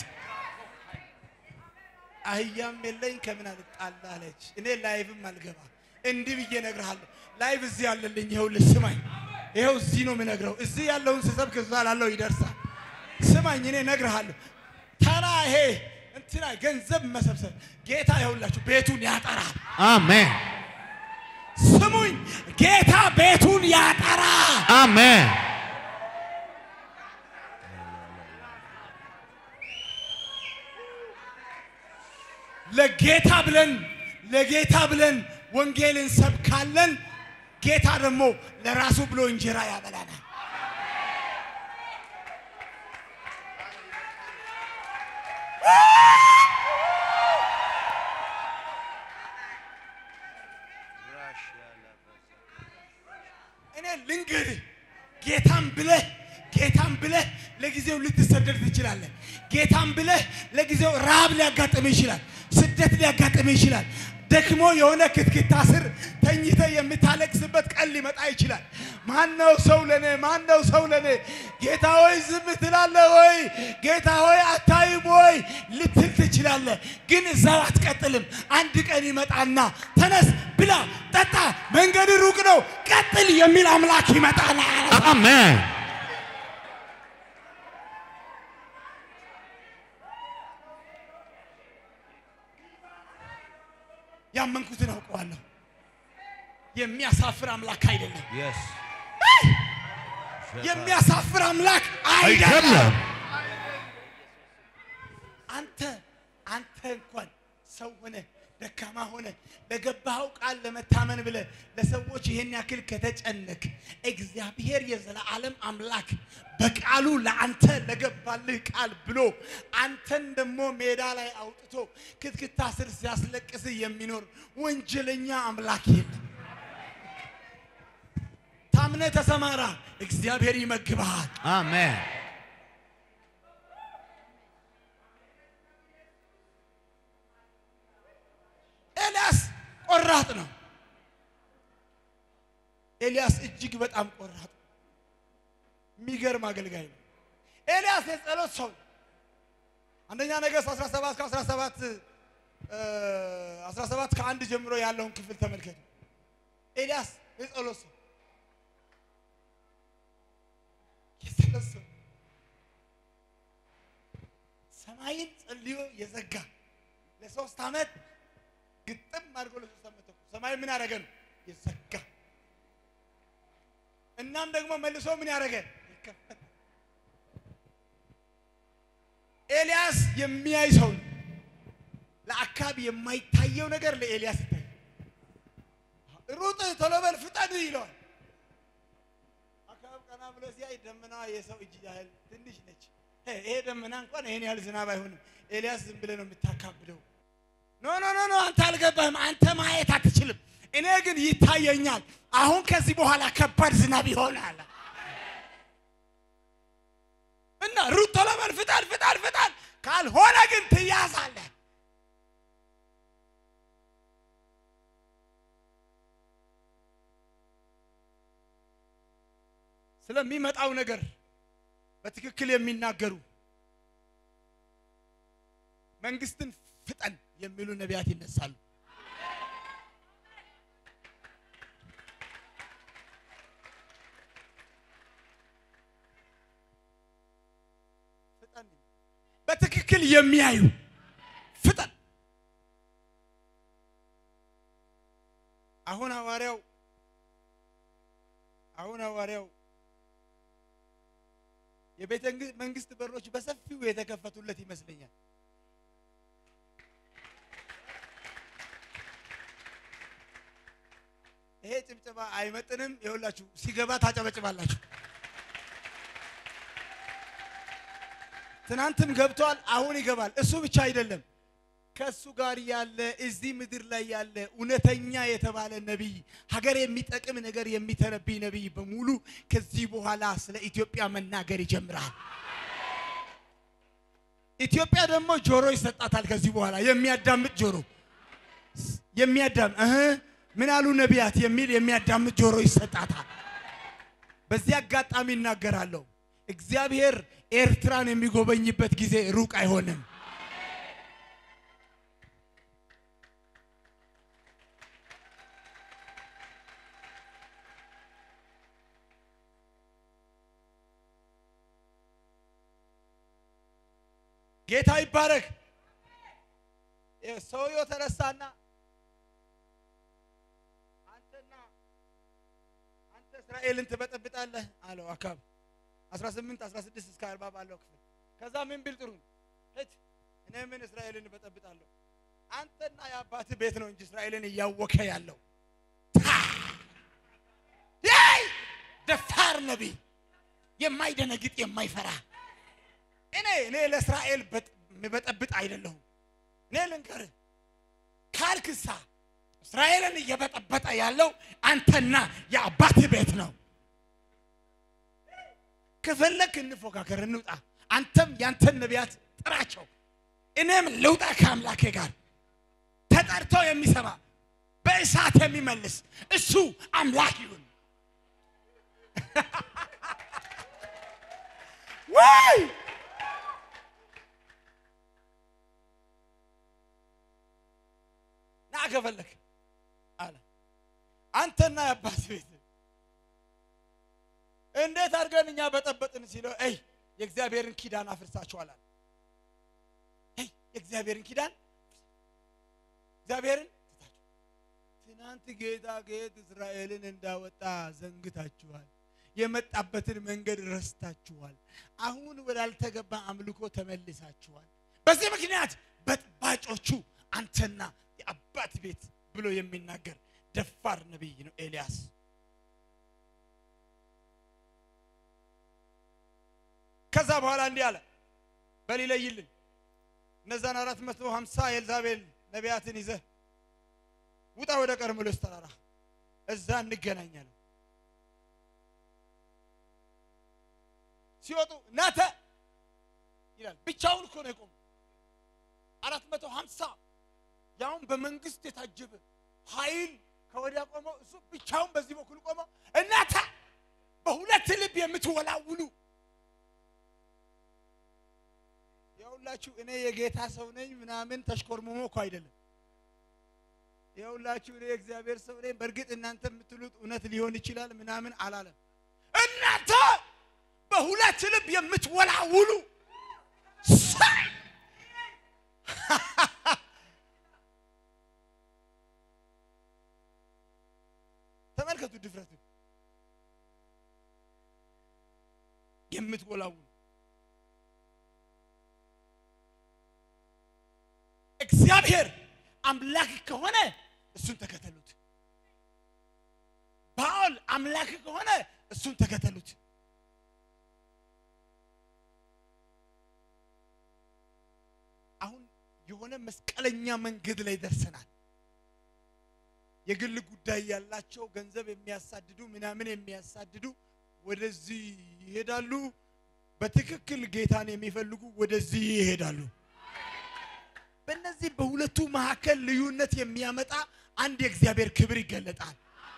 አህያም የለኝ ከምን አልጣላ አለች። እኔ ላይቭም አልገባ እንዲህ ብዬ እነግርሃለሁ። ላይቭ እዚህ ያለልኝ ይኸው ልስማኝ፣ ይኸው እዚህ ነው የምነግረው። እዚህ ያለውን ስሰብክ እዛ ላለው ይደርሳል። ስማኝ፣ እኔ እነግርሃለሁ። ተራ ይሄ እንትና ገንዘብ መሰብሰብ ጌታ ይኸውላችሁ ቤቱን ያጠራል። Amen. ስሙኝ፣ ጌታ ቤቱን ያጠራል። Amen. ለጌታ ብለን ለጌታ ብለን ወንጌልን ሰብካለን። ጌታ ደግሞ ለራሱ ብሎ እንጀራ ያበላናል። እኔ ልንገርህ ጌታም ብለህ ጌታም ብለህ ለጊዜው ልትሰደድ ትችላለህ። ጌታም ብለህ ለጊዜው ረሃብ ሊያጋጥም ይችላል። ስደት ሊያጋጥም ይችላል። ደክሞ የሆነ ክትክታ ስር ተኝተ የምታለቅስበት ቀን ሊመጣ ይችላል። ማነው ሰው ለኔ? ማነው ሰው ለኔ? ጌታ ሆይ ዝም ትላለህ ወይ? ጌታ ሆይ አታይም ወይ ልትል ትችላለህ። ግን እዛው አትቀጥልም። አንድ ቀን ይመጣና ተነስ፣ ብላ፣ ጠጣ፣ መንገድ ሩቅ ነው፣ ቀጥል የሚል አምላክ ይመጣና Amen. ያመንኩትን አውቀዋለሁ። የሚያሳፍር አምላክ አይደለም። Yes. የሚያሳፍር አምላክ አይደለም። አይደለም። አንተ አንተ እንኳን ሰው ሆነ ደካማ ሆነ ለገባኸው ቃል ለመታመን ብለ ለሰዎች ይሄን ያክል ከተጨነቅ እግዚአብሔር የዘላለም አምላክ በቃሉ ለአንተ ለገባልህ ቃል ብሎ አንተን ደግሞ ሜዳ ላይ አውጥቶ ክትክታ ስር ሲያስለቅስህ የሚኖር ወንጀለኛ አምላክ የለም። ታምነ ተሰማራ፣ እግዚአብሔር ይመግብሃል። Amen. ኤልያስ ቆራጥ ነው። ኤልያስ እጅግ በጣም ቆራጥ ነው። የሚገርም አገልጋይ ነው። ኤልያስ የጸሎት ሰው ነው። አንደኛ ነገሥት 17 ከ17 17 ከአንድ ጀምሮ ያለውን ክፍል ተመልከቱ። ኤልያስ የጸሎት ሰው የጸሎት ሰው ሰማይን ጸልዮ የዘጋ ለሶስት ዓመት ግጥም አድርጎ ለሶስት ዓመት ተኩል ሰማይ ምን ያደረገ ነው የዘጋ እናም ደግሞ መልሶ ምን ያደረገ የከፈተ ኤልያስ የሚያይ ሰው ነው። ለአካብ የማይታየው ነገር ለኤልያስ ይታያል። ሩጥ ቶሎ በል ፍጠን ይለዋል። አካብ ቀና ብሎ ሲያይ ደመና የሰው እጅ ያህል ትንሽ ነች። እ ይሄ ደመና እንኳን ይሄን ያህል ዝናብ አይሆንም። ኤልያስ ዝም ብለህ ነው የምታካብደው። ኖ ኖ ኖ ኖ አንተ አልገባህም። አንተ ማየት አትችልም። እኔ ግን ይታየኛል። አሁን ከዚህ በኋላ ከባድ ዝናብ ይሆናል እና ሩጥ ቶሎ በል ፍጠን ፍጠን ፍጠን፣ ካልሆነ ግን ትያዛለህ። ስለሚመጣው ነገር በትክክል የሚናገሩ መንግስትን ፍጠን የሚሉ ነቢያት ይነሳሉ። ፍጠን በትክክል የሚያዩ ፍጠን። አሁን ሐዋርያው አሁን ሐዋርያው የቤተ መንግስት በሮች በሰፊው የተከፈቱለት ይመስለኛል። ይሄ ጭብጨባ አይመጥንም። ይኸውላችሁ ሲገባ ታጨበጭባላችሁ። ትናንትም ገብቷል፣ አሁን ይገባል። እሱ ብቻ አይደለም፣ ከእሱ ጋር ያለ እዚህ ምድር ላይ ያለ እውነተኛ የተባለ ነቢይ፣ ሀገር የሚጠቅም ነገር የሚተነብይ ነቢይ በሙሉ ከዚህ በኋላ ስለ ኢትዮጵያ መናገር ይጀምራል። ኢትዮጵያ ደግሞ ጆሮ ይሰጣታል። ከዚህ በኋላ የሚያዳምጥ ጆሮ የሚያዳም እህ ምን አሉ ነቢያት የሚል የሚያዳምጥ ጆሮ ይሰጣታል። በዚህ አጋጣሚ እናገራለሁ፣ እግዚአብሔር ኤርትራን የሚጎበኝበት ጊዜ ሩቅ አይሆንም። ጌታ ይባረክ። ሰውየው ተነሳና አንተና አንተ እስራኤልን ትበጠብጣለህ አለው አካብ 18 16 እስከ 40 ባለው ክፍል። ከዛ ምን ቢል ጥሩ ነው? ሂድ እኔ ምን እስራኤልን እበጠብጣለሁ? አንተና የአባትህ ቤት ነው እንጂ እስራኤልን እያወከ ያለው ያይ ደፋር ነቢይ የማይደነግጥ የማይፈራ እኔ እኔ ለእስራኤል ምበጠብጥ አይደለሁም። እኔ ልንገርህ ካልክሳ እስራኤልን እየበጠበጠ ያለው አንተና የአባትህ ቤት ነው። ከፈለክ እንፎካከር፣ እንውጣ። አንተም ያንተን ነቢያት ጥራቸው፣ እኔም ልውጣ ከአምላኬ ጋር። ተጠርቶ የሚሰማ በእሳት የሚመልስ እሱ አምላክ ይሁን። ወይ ና ከፈለክ አለ አንተና የአባት ቤት እንዴት አድርገን እኛ በጠበጥን ሲለው አይ የእግዚአብሔርን ኪዳን አፍርሳችኋል አለ። አይ የእግዚአብሔርን ኪዳን እግዚአብሔርን ትታችሁ ትናንት ጌታ ከየት እስራኤልን እንዳወጣ ዘንግታችኋል። የመጣበትን መንገድ ረስታችኋል። አሁን ወዳልተገባ አምልኮ ተመልሳችኋል። በዚህ ምክንያት በጥባጮቹ አንተና የአባት ቤት ብሎ የሚናገር ደፋር ነቢይ ነው ኤልያስ። ከዛ በኋላ እንዲህ አለ፣ በል ይለይልኝ እነዛን አራት መቶ ሀምሳ የኤልዛቤል ነቢያትን ይዘህ ውጣ ወደ ቀርሜሎስ ተራራ፣ እዛ እንገናኛለን። ሲወጡ ናተ ይላል። ብቻውን እኮ ነው የቆመው። አራት መቶ ሀምሳ ያውን በመንግስት የታጀበ ኃይል ከወዲያ ቆመው፣ እሱ ብቻውን በዚህ በኩል ቆመው፣ እናተ በሁለት ልብ የምትወላውሉ የሁላችሁ እኔ የጌታ ሰው ነኝ ምናምን ተሽኮርምሞ እኮ አይደለም። የሁላችሁ እኔ የእግዚአብሔር ሰው ነኝ። በእርግጥ እናንተ የምትሉት እውነት ሊሆን ይችላል ምናምን አላለም። እናንተ በሁለት ልብ የምትወላውሉ ሳይ ተመልከቱ ድፍረትን የምትወላውሉ እግዚአብሔር አምላክ ከሆነ እሱን ተከተሉት። ባል አምላክ ከሆነ እሱን ተከተሉት። አሁን የሆነ መስቀለኛ መንገድ ላይ ደርሰናል። የግል ጉዳይ ያላቸው ገንዘብ የሚያሳድዱ ምናምን የሚያሳድዱ ወደዚህ ይሄዳሉ። በትክክል ጌታን የሚፈልጉ ወደዚህ ይሄዳሉ። በእነዚህ በሁለቱ መካከል ልዩነት የሚያመጣ አንድ የእግዚአብሔር ክብር ይገለጣል።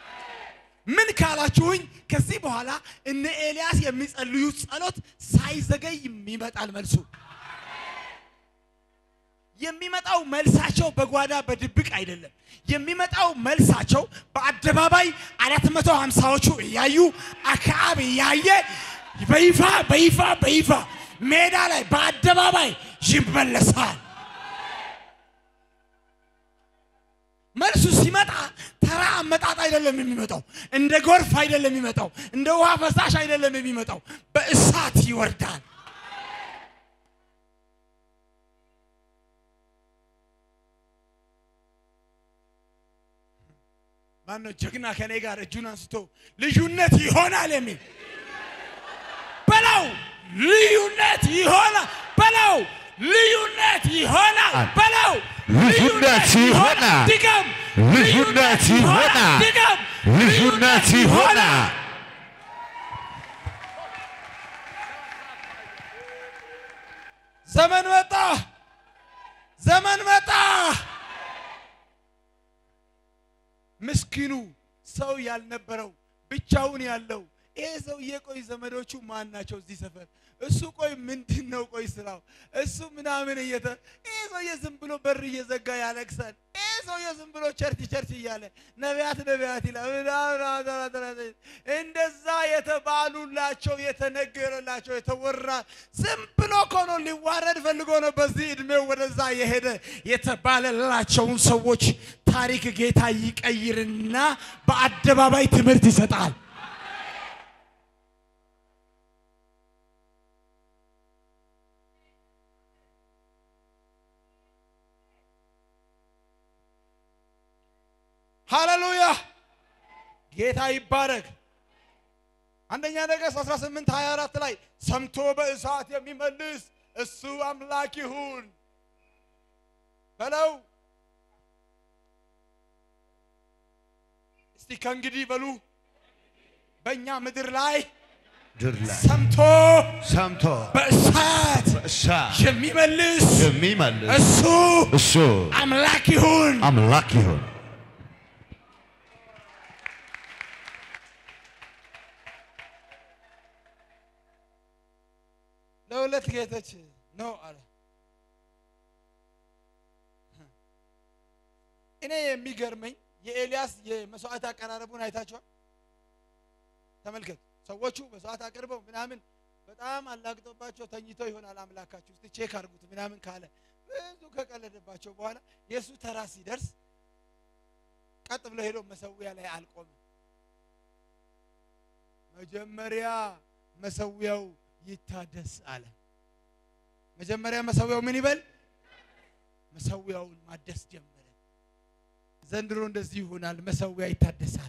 ምን ካላችሁኝ ከዚህ በኋላ እነ ኤልያስ የሚጸልዩት ጸሎት ሳይዘገይ ይመጣል መልሱ። የሚመጣው መልሳቸው በጓዳ በድብቅ አይደለም። የሚመጣው መልሳቸው በአደባባይ አራት መቶ ሀምሳዎቹ እያዩ አክዓብ እያየ በይፋ በይፋ በይፋ ሜዳ ላይ በአደባባይ ይመለሳል። መልሱ ሲመጣ ተራ አመጣጥ አይደለም የሚመጣው። እንደ ጎርፍ አይደለም የሚመጣው። እንደ ውሃ ፈሳሽ አይደለም የሚመጣው። በእሳት ይወርዳል። ማነው ጀግና ከኔ ጋር እጁን አንስቶ ልዩነት ይሆናል የሚል በለው። ልዩነት ይሆናል በለው። ልዩነት ይሆናል በለው። ልዩነት ይሆናል። ድገም። ልዩነት ይሆናል። ድገም። ልዩነት ይሆናል። ዘመን መጣ። ዘመን መጣ። ምስኪኑ ሰው ያልነበረው ብቻውን ያለው ይሄ ሰውዬ ቆይ ዘመዶቹ ማን ናቸው እዚህ ሰፈር? እሱ ቆይ ምንድን ነው ቆይ ስራው? እሱ ምናምን እየተ ይሄ ሰውዬ ዝም ብሎ በር እየዘጋ ያለቅሳል። ይሄ ሰውዬ ዝም ብሎ ቸርች ቸርች እያለ ነቢያት ነቢያት ይላል። ምናምን እንደዛ የተባሉላቸው የተነገረላቸው የተወራ ዝም ብሎ እኮ ነው ሊዋረድ ፈልጎ ነው በዚህ እድሜው ወደዛ የሄደ የተባለላቸውን ሰዎች ታሪክ ጌታ ይቀይርና በአደባባይ ትምህርት ይሰጣል። ሃሌሉያ ጌታ ይባረክ። አንደኛ ነገሥት 18 24 ላይ ሰምቶ በእሳት የሚመልስ እሱ አምላክ ይሁን በለው። እስቲ ከእንግዲህ በሉ በእኛ ምድር ላይ ድር ላይ ሰምቶ ሰምቶ በእሳት እሳት የሚመልስ የሚመልስ እሱ እሱ አምላክ ይሁን። አምላክ ይሁን። ለሁለት ጌቶች ነው አለ። እኔ የሚገርመኝ የኤልያስ የመስዋዕት አቀራረቡን አይታችኋል? ተመልከቱ። ሰዎቹ መስዋዕት አቅርበው ምናምን በጣም አላግጦባቸው ተኝተው ይሆናል አምላካችሁ እስቲ ቼክ አድርጉት ምናምን ካለ ብዙ ከቀለደባቸው በኋላ የእሱ ተራ ሲደርስ ቀጥ ብሎ ሄዶ መሰዊያ ላይ አልቆምም። መጀመሪያ መሰዊያው ይታደስ አለ። መጀመሪያ መሰዊያው ምን ይበል? መሰዊያውን ማደስ ጀመረ። ዘንድሮ እንደዚህ ይሆናል። መሰዊያ ይታደሳል።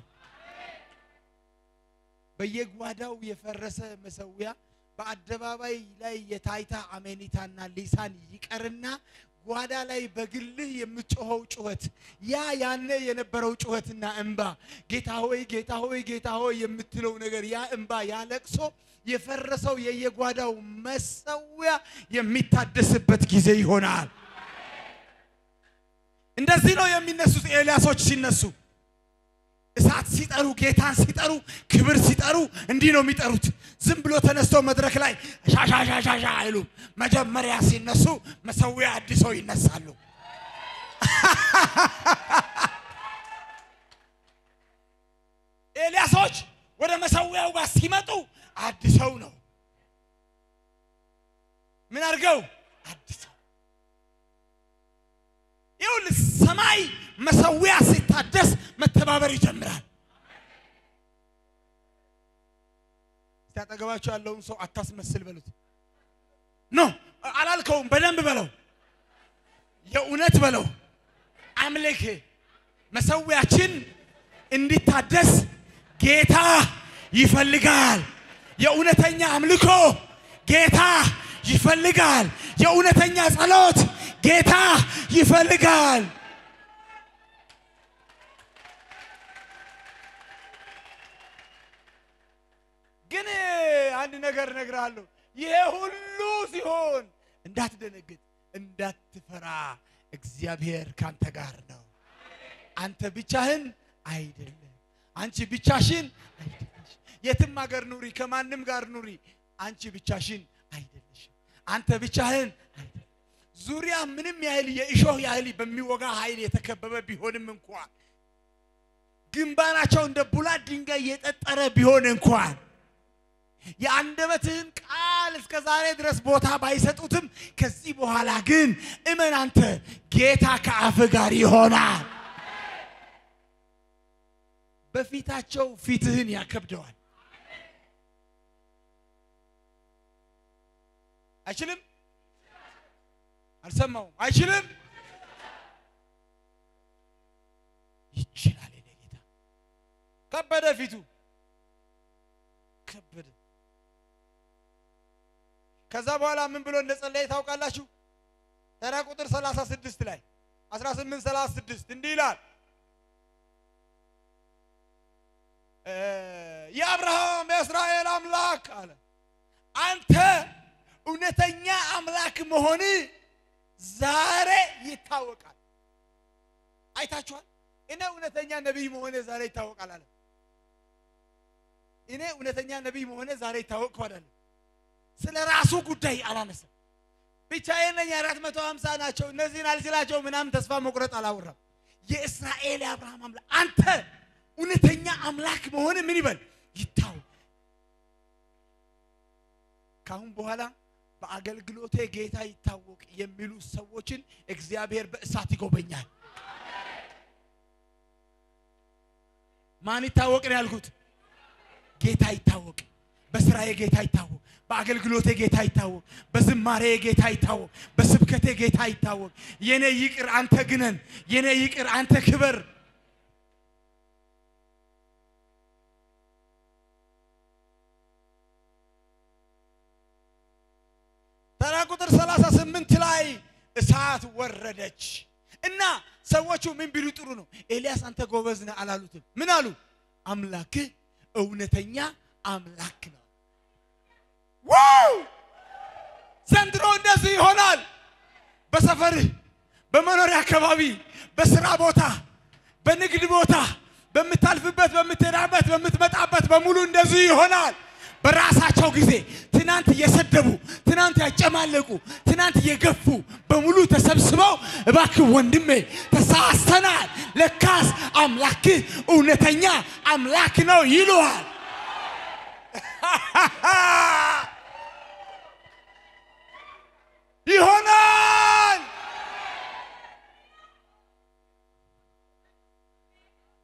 በየጓዳው የፈረሰ መሰዊያ በአደባባይ ላይ የታይታ አሜኒታና ሊሳን ይቀርና ጓዳ ላይ በግልህ የምጮኸው ጩኸት ያ ያነ የነበረው ጩኸትና እንባ ጌታ ሆይ ጌታ ሆይ ጌታ ሆይ የምትለው ነገር ያ እንባ ያ ለቅሶ የፈረሰው የየጓዳው መሰዊያ የሚታደስበት ጊዜ ይሆናል። እንደዚህ ነው የሚነሱት ኤልያሶች ሲነሱ እሳት ሲጠሩ ጌታን ሲጠሩ ክብር ሲጠሩ እንዲህ ነው የሚጠሩት። ዝም ብሎ ተነስተው መድረክ ላይ ሻሻሻሻሻ አይሉም። መጀመሪያ ሲነሱ መሰዊያ አድሰው ይነሳሉ። ኤልያሶች ወደ መሰዊያው ጋር ሲመጡ አድሰው ነው። ምን አድርገው አድሰው ይኸውልህ ሰማይ መሰዊያ ሲታደስ መተባበር ይጀምራል። እስቲ አጠገባቸው ያለውን ሰው አታስመስል በሉት። ኖ አላልከውም፣ በደንብ በለው፣ የእውነት በለው። አምልክ መሰዊያችን እንዲታደስ ጌታ ይፈልጋል። የእውነተኛ አምልኮ ጌታ ይፈልጋል። የእውነተኛ ጸሎት ጌታ ይፈልጋል። ግን አንድ ነገር እነግርሃለሁ። ይሄ ሁሉ ሲሆን እንዳትደነግጥ፣ እንዳትፈራ። እግዚአብሔር ካንተ ጋር ነው። አንተ ብቻህን አይደለም። አንቺ ብቻሽን አይደለሽ። የትም ሀገር ኑሪ፣ ከማንም ጋር ኑሪ፣ አንቺ ብቻሽን አይደለሽም። አንተ ብቻህን አይደለም። ዙሪያ ምንም ያህል የእሾህ ያህል በሚወጋ ኃይል የተከበበ ቢሆንም እንኳን ግንባራቸው እንደ ቡላት ድንጋይ የጠጠረ ቢሆን እንኳን የአንደበትህን ቃል እስከ ዛሬ ድረስ ቦታ ባይሰጡትም ከዚህ በኋላ ግን እመን አንተ ጌታ ከአፍ ጋር ይሆናል። በፊታቸው ፊትህን ያከብደዋል። አይችልም? አልሰማውም። አይችልም? ይችላል። የኔ ጌታ ከበደ፣ ፊቱ ከበደ። ከዛ በኋላ ምን ብሎ እንደጸለየ ታውቃላችሁ? ተራ ቁጥር 36 ላይ 18 36 እንዲህ ይላል የአብርሃም የእስራኤል አምላክ አለ አንተ እውነተኛ አምላክ መሆን ዛሬ ይታወቃል። አይታችኋል። እኔ እውነተኛ ነቢይ መሆነ ዛሬ ይታወቃል አለ። እኔ እውነተኛ ነቢይ መሆነ ዛሬ ይታወቅ አይደለም። ስለ ራሱ ጉዳይ አላነሳም። ብቻዬን ነኝ፣ አራት መቶ ሀምሳ ናቸው፣ እነዚህን አልችላቸው ምናምን ተስፋ መቁረጥ አላወራም። የእስራኤል የአብርሃም አምላክ አንተ እውነተኛ አምላክ መሆን ምን ይበል ይታወቅ። ካሁን በኋላ በአገልግሎቴ ጌታ ይታወቅ የሚሉ ሰዎችን እግዚአብሔር በእሳት ይጎበኛል። ማን ይታወቅ ነው ያልኩት? ጌታ ይታወቅ። በስራዬ ጌታ ይታወቅ። በአገልግሎቴ ጌታ ይታወቅ። በዝማሬ ጌታ ይታወቅ። በስብከቴ ጌታ ይታወቅ። የኔ ይቅር አንተ ግነን፣ የኔ ይቅር አንተ ክበር። ተራ ቁጥር 38 ላይ እሳት ወረደች እና ሰዎቹ ምን ቢሉ ጥሩ ነው? ኤልያስ አንተ ጎበዝ ነህ አላሉትም። ምን አሉ? አምላክህ እውነተኛ አምላክ ነው። ዋው! ዘንድሮ እንደዚህ ይሆናል። በሰፈርህ፣ በመኖሪያ አካባቢ፣ በስራ ቦታ፣ በንግድ ቦታ፣ በምታልፍበት፣ በምትሄዳበት፣ በምትመጣበት በሙሉ እንደዚህ ይሆናል። በራሳቸው ጊዜ ትናንት እየሰደቡ ትናንት ያጨማለቁ ትናንት እየገፉ በሙሉ ተሰብስበው እባክህ ወንድሜ ተሳስተናል፣ ለካስ አምላክህ እውነተኛ አምላክ ነው ይሉሃል። ይሆናል።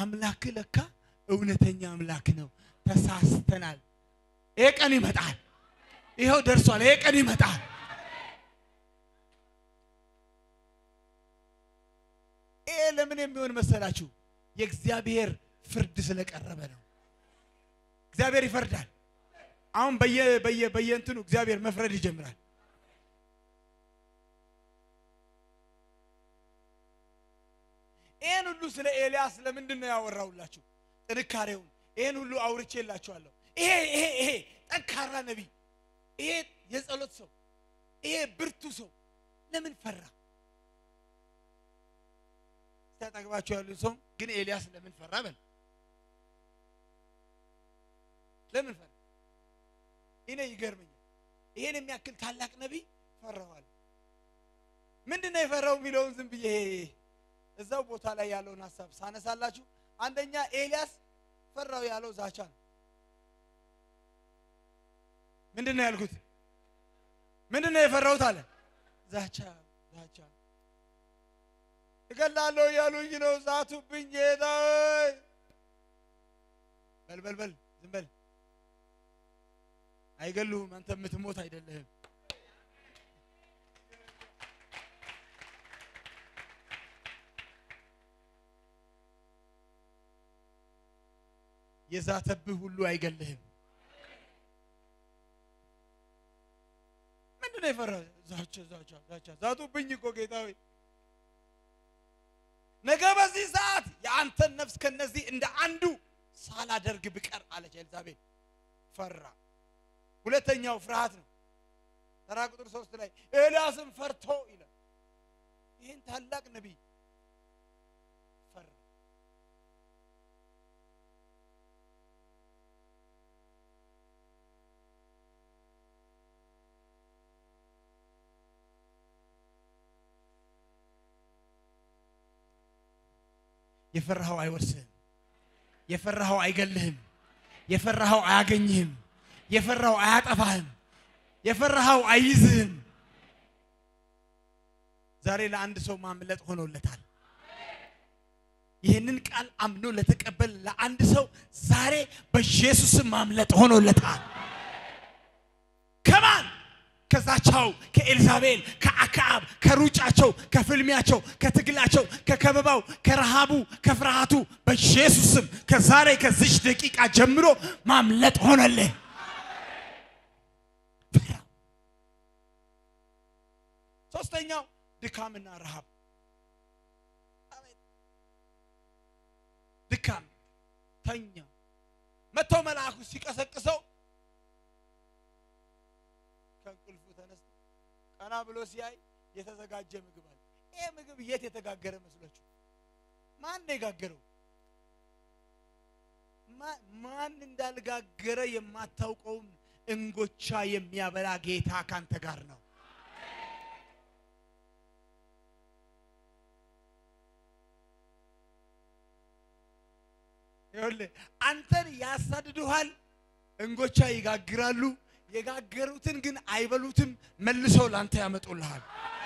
አምላክ ለካ እውነተኛ አምላክ ነው። ተሳስተናል። ይሄ ቀን ይመጣል። ይኸው ደርሷል። ይሄ ቀን ይመጣል። ይሄ ለምን የሚሆን መሰላችሁ? የእግዚአብሔር ፍርድ ስለቀረበ ነው። እግዚአብሔር ይፈርዳል። አሁን በየ በየ በየእንትኑ እግዚአብሔር መፍረድ ይጀምራል። ይህን ሁሉ ስለ ኤልያስ ለምንድን ነው ያወራሁላችሁ? ጥንካሬውን ይህን ሁሉ አውርቼላችኋለሁ። ይሄ ይሄ ይሄ ጠንካራ ነቢይ፣ ይሄ የጸሎት ሰው፣ ይሄ ብርቱ ሰው ለምን ፈራ? ሲያጠግባችሁ ያሉ ሰው ግን ኤልያስ ለምን ፈራ በል። ለምን ፈራ? እኔ ይገርመኛል። ይሄን የሚያክል ታላቅ ነቢይ ፈራዋል። ምንድን ነው የፈራው የሚለውን ዝም ብዬ እዛው ቦታ ላይ ያለውን ሀሳብ ሳነሳላችሁ፣ አንደኛ ኤልያስ ፈራው ያለው ዛቻ ነው። ምንድን ነው ያልኩት? ምንድን ነው የፈራሁት አለ። ዛቻ ዛቻ እገላለሁ እያሉኝ ነው፣ ዛቱብኝ ጌታ ሆይ። በል በል በል ዝም በል አይገሉህም። አንተ የምትሞት አይደለህም። የዛተብህ ሁሉ አይገልህም። ምንድን ነው የፈራህ? ዛቻ ዛቻ ዛቻ ዛቱብኝ እኮ ጌታ ሆይ። ነገ በዚህ ሰዓት የአንተን ነፍስ ከነዚህ እንደ አንዱ ሳላደርግ ብቀር አለች ኤልዛቤል። ፈራ። ሁለተኛው ፍርሃት ነው። ተራ ቁጥር ሶስት ላይ ኤልያስም ፈርቶ ይላል። ይህን ታላቅ ነቢይ ፈራ። የፈራኸው አይወርስህም። የፈራኸው አይገልህም። የፈራኸው አያገኝህም። የፈራኸው አያጠፋህም። የፈራኸው አይይዝህም። ዛሬ ለአንድ ሰው ማምለጥ ሆኖለታል። ይህንን ቃል አምኖ ለተቀበል ለአንድ ሰው ዛሬ በኢየሱስም ማምለጥ ሆኖለታል። ከማን ከዛቻው፣ ከኤልዛቤል፣ ከአክዓብ፣ ከሩጫቸው፣ ከፍልሚያቸው፣ ከትግላቸው፣ ከከበባው፣ ከረሃቡ፣ ከፍርሃቱ በኢየሱስም ከዛሬ ከዚች ደቂቃ ጀምሮ ማምለጥ ሆነልህ። ሶስተኛው ድካምና ረሃብ። ድካም ተኛ። መጥቶ መልአኩ ሲቀሰቅሰው ከእንቅልፉ ተነስቶ ቀና ብሎ ሲያይ የተዘጋጀ ምግብ አለ። ይሄ ምግብ የት የተጋገረ መስሏችሁ? ማን ነው የጋገረው? ማን እንዳልጋገረ የማታውቀውን እንጎቻ የሚያበላ ጌታ ካንተ ጋር ነው። ይኸውልህ አንተን ያሳድዱሃል፣ እንጎቻ ይጋግራሉ። የጋገሩትን ግን አይበሉትም፣ መልሰው ላንተ ያመጡልሃል።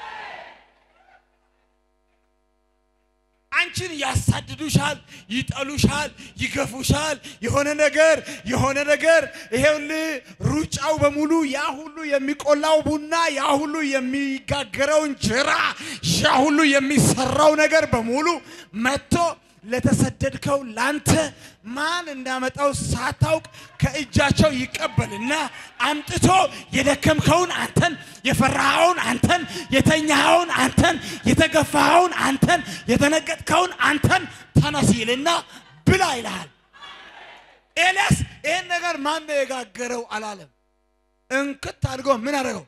አንቺን ያሳድዱሻል፣ ይጠሉሻል፣ ይገፉሻል። የሆነ ነገር የሆነ ነገር ይሄውልህ ሩጫው በሙሉ ያ ሁሉ የሚቆላው ቡና፣ ያ ሁሉ የሚጋገረው እንጀራ፣ ያ ሁሉ የሚሰራው ነገር በሙሉ መጥቶ ለተሰደድከው ላንተ ማን እንዳመጣው ሳታውቅ ከእጃቸው ይቀበልና አምጥቶ የደከምከውን አንተን፣ የፈራኸውን አንተን፣ የተኛኸውን አንተን፣ የተገፋኸውን አንተን፣ የተነገጥከውን አንተን ተነስ ይልና ብላ ይልሃል። ኤልያስ ይህን ነገር ማን ነው የጋገረው አላለም። እንክት አድርጎ ምን አደረገው?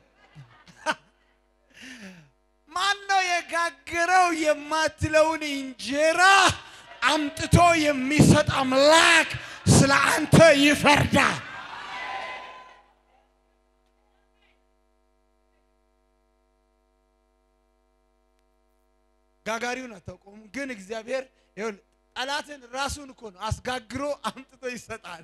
ማን ነው የጋገረው የማትለውን እንጀራ አምጥቶ የሚሰጥ አምላክ ስለ አንተ ይፈርዳል። ጋጋሪውን አታውቀውም፣ ግን እግዚአብሔር ይኸውልህ ጠላትን ራሱን እኮ ነው አስጋግሮ አምጥቶ ይሰጣል።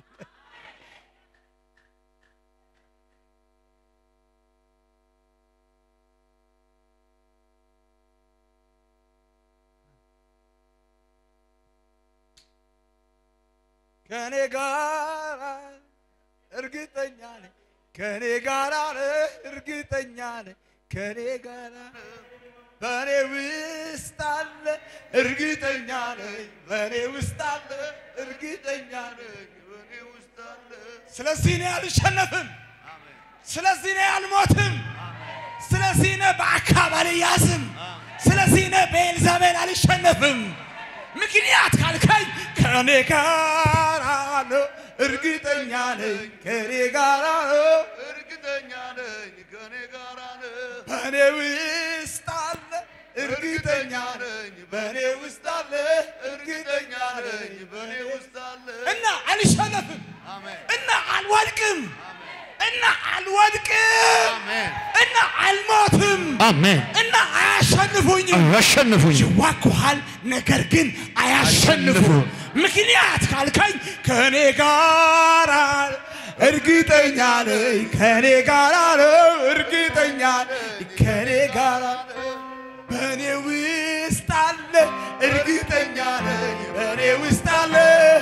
ከኔ ጋር እርግጠኛ ነኝ ከኔ ጋር እርግጠኛ ነኝ ከኔ ጋር በእኔ ውስጥ አለ እርግጠኛ ነኝ በእኔ ውስጥ አለ እርግጠኛ ነኝ በእኔ ውስጥ አለ ስለዚህ እኔ አልሸነፍም ስለዚህ እኔ አልሞትም ስለዚህ እኔ በአካብ አልያዝም ስለዚህ እኔ በኤልዛቤል አልሸነፍም ምክንያት ካልከኝ ከእኔ ጋር ነው እርግጠኛ ነኝ ከእኔ ጋር ነው እርግጠኛ ነኝ ከኔ ጋር ነህ በእኔ ውስጥ አለ እርግጠኛ ነኝ በእኔ ውስጥ አለ እርግጠኛ ነኝ በእኔ ውስጥ አለ እና አልሸነፍም አሜን እና አልወድቅም እና አልወድቅም አሜን እና አልሞትም አሜን። እና አያሸንፉኝም አያሸንፉኝ ይዋጉሃል ነገር ግን አያሸንፉም ምክንያት ካልከኝ ከእኔ ጋር እርግጠኛ ነኝ ከእኔ ጋር ነው እርግጠኛ ነኝ ከእኔ ጋር በእኔ ውስጥ አለ እርግጠኛ ነኝ በእኔ ውስጥ አለ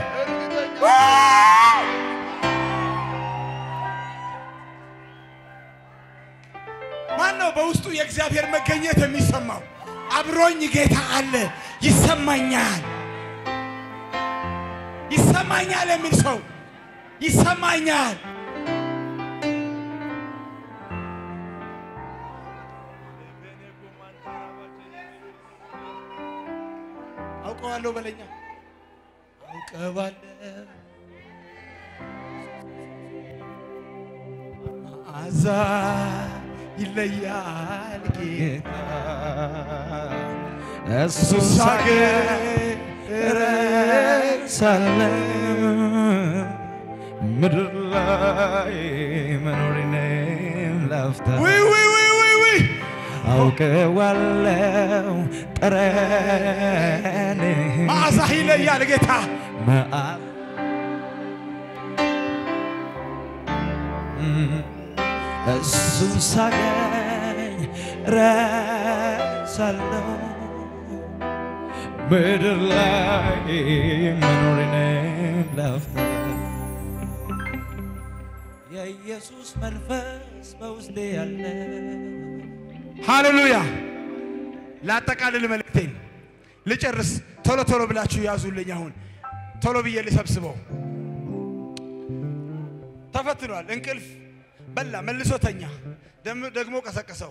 ማን ነው በውስጡ የእግዚአብሔር መገኘት የሚሰማው? አብሮኝ ጌታ አለ ይሰማኛል፣ ይሰማኛል የሚል ሰው ይሰማኛል። አውቀዋለሁ በለኛ አውቀዋለሁ መዓዛ ይለያል ጌታ እሱ ሳገር ሳለ ምድር ላይ መኖሬን ላፍታ ውይ ውይ ውይ ውይ ውይ አውቀዋለው ጠረን መዓዛ ይለያል ጌታ መዓዛ እሱን ሳገኝ ረሳለው ምድር ላይ መኖሬን ላፍታ የኢየሱስ መንፈስ በውስጤ ያለ ሃሌሉያ ላጠቃልል መልእክቴን ልጨርስ ቶሎ ቶሎ ብላችሁ ያዙልኝ አሁን ቶሎ ብዬ ልሰብስበው ተፈትኗል እንቅልፍ በላ መልሶ ተኛ ደም- ደግሞ ቀሰቀሰው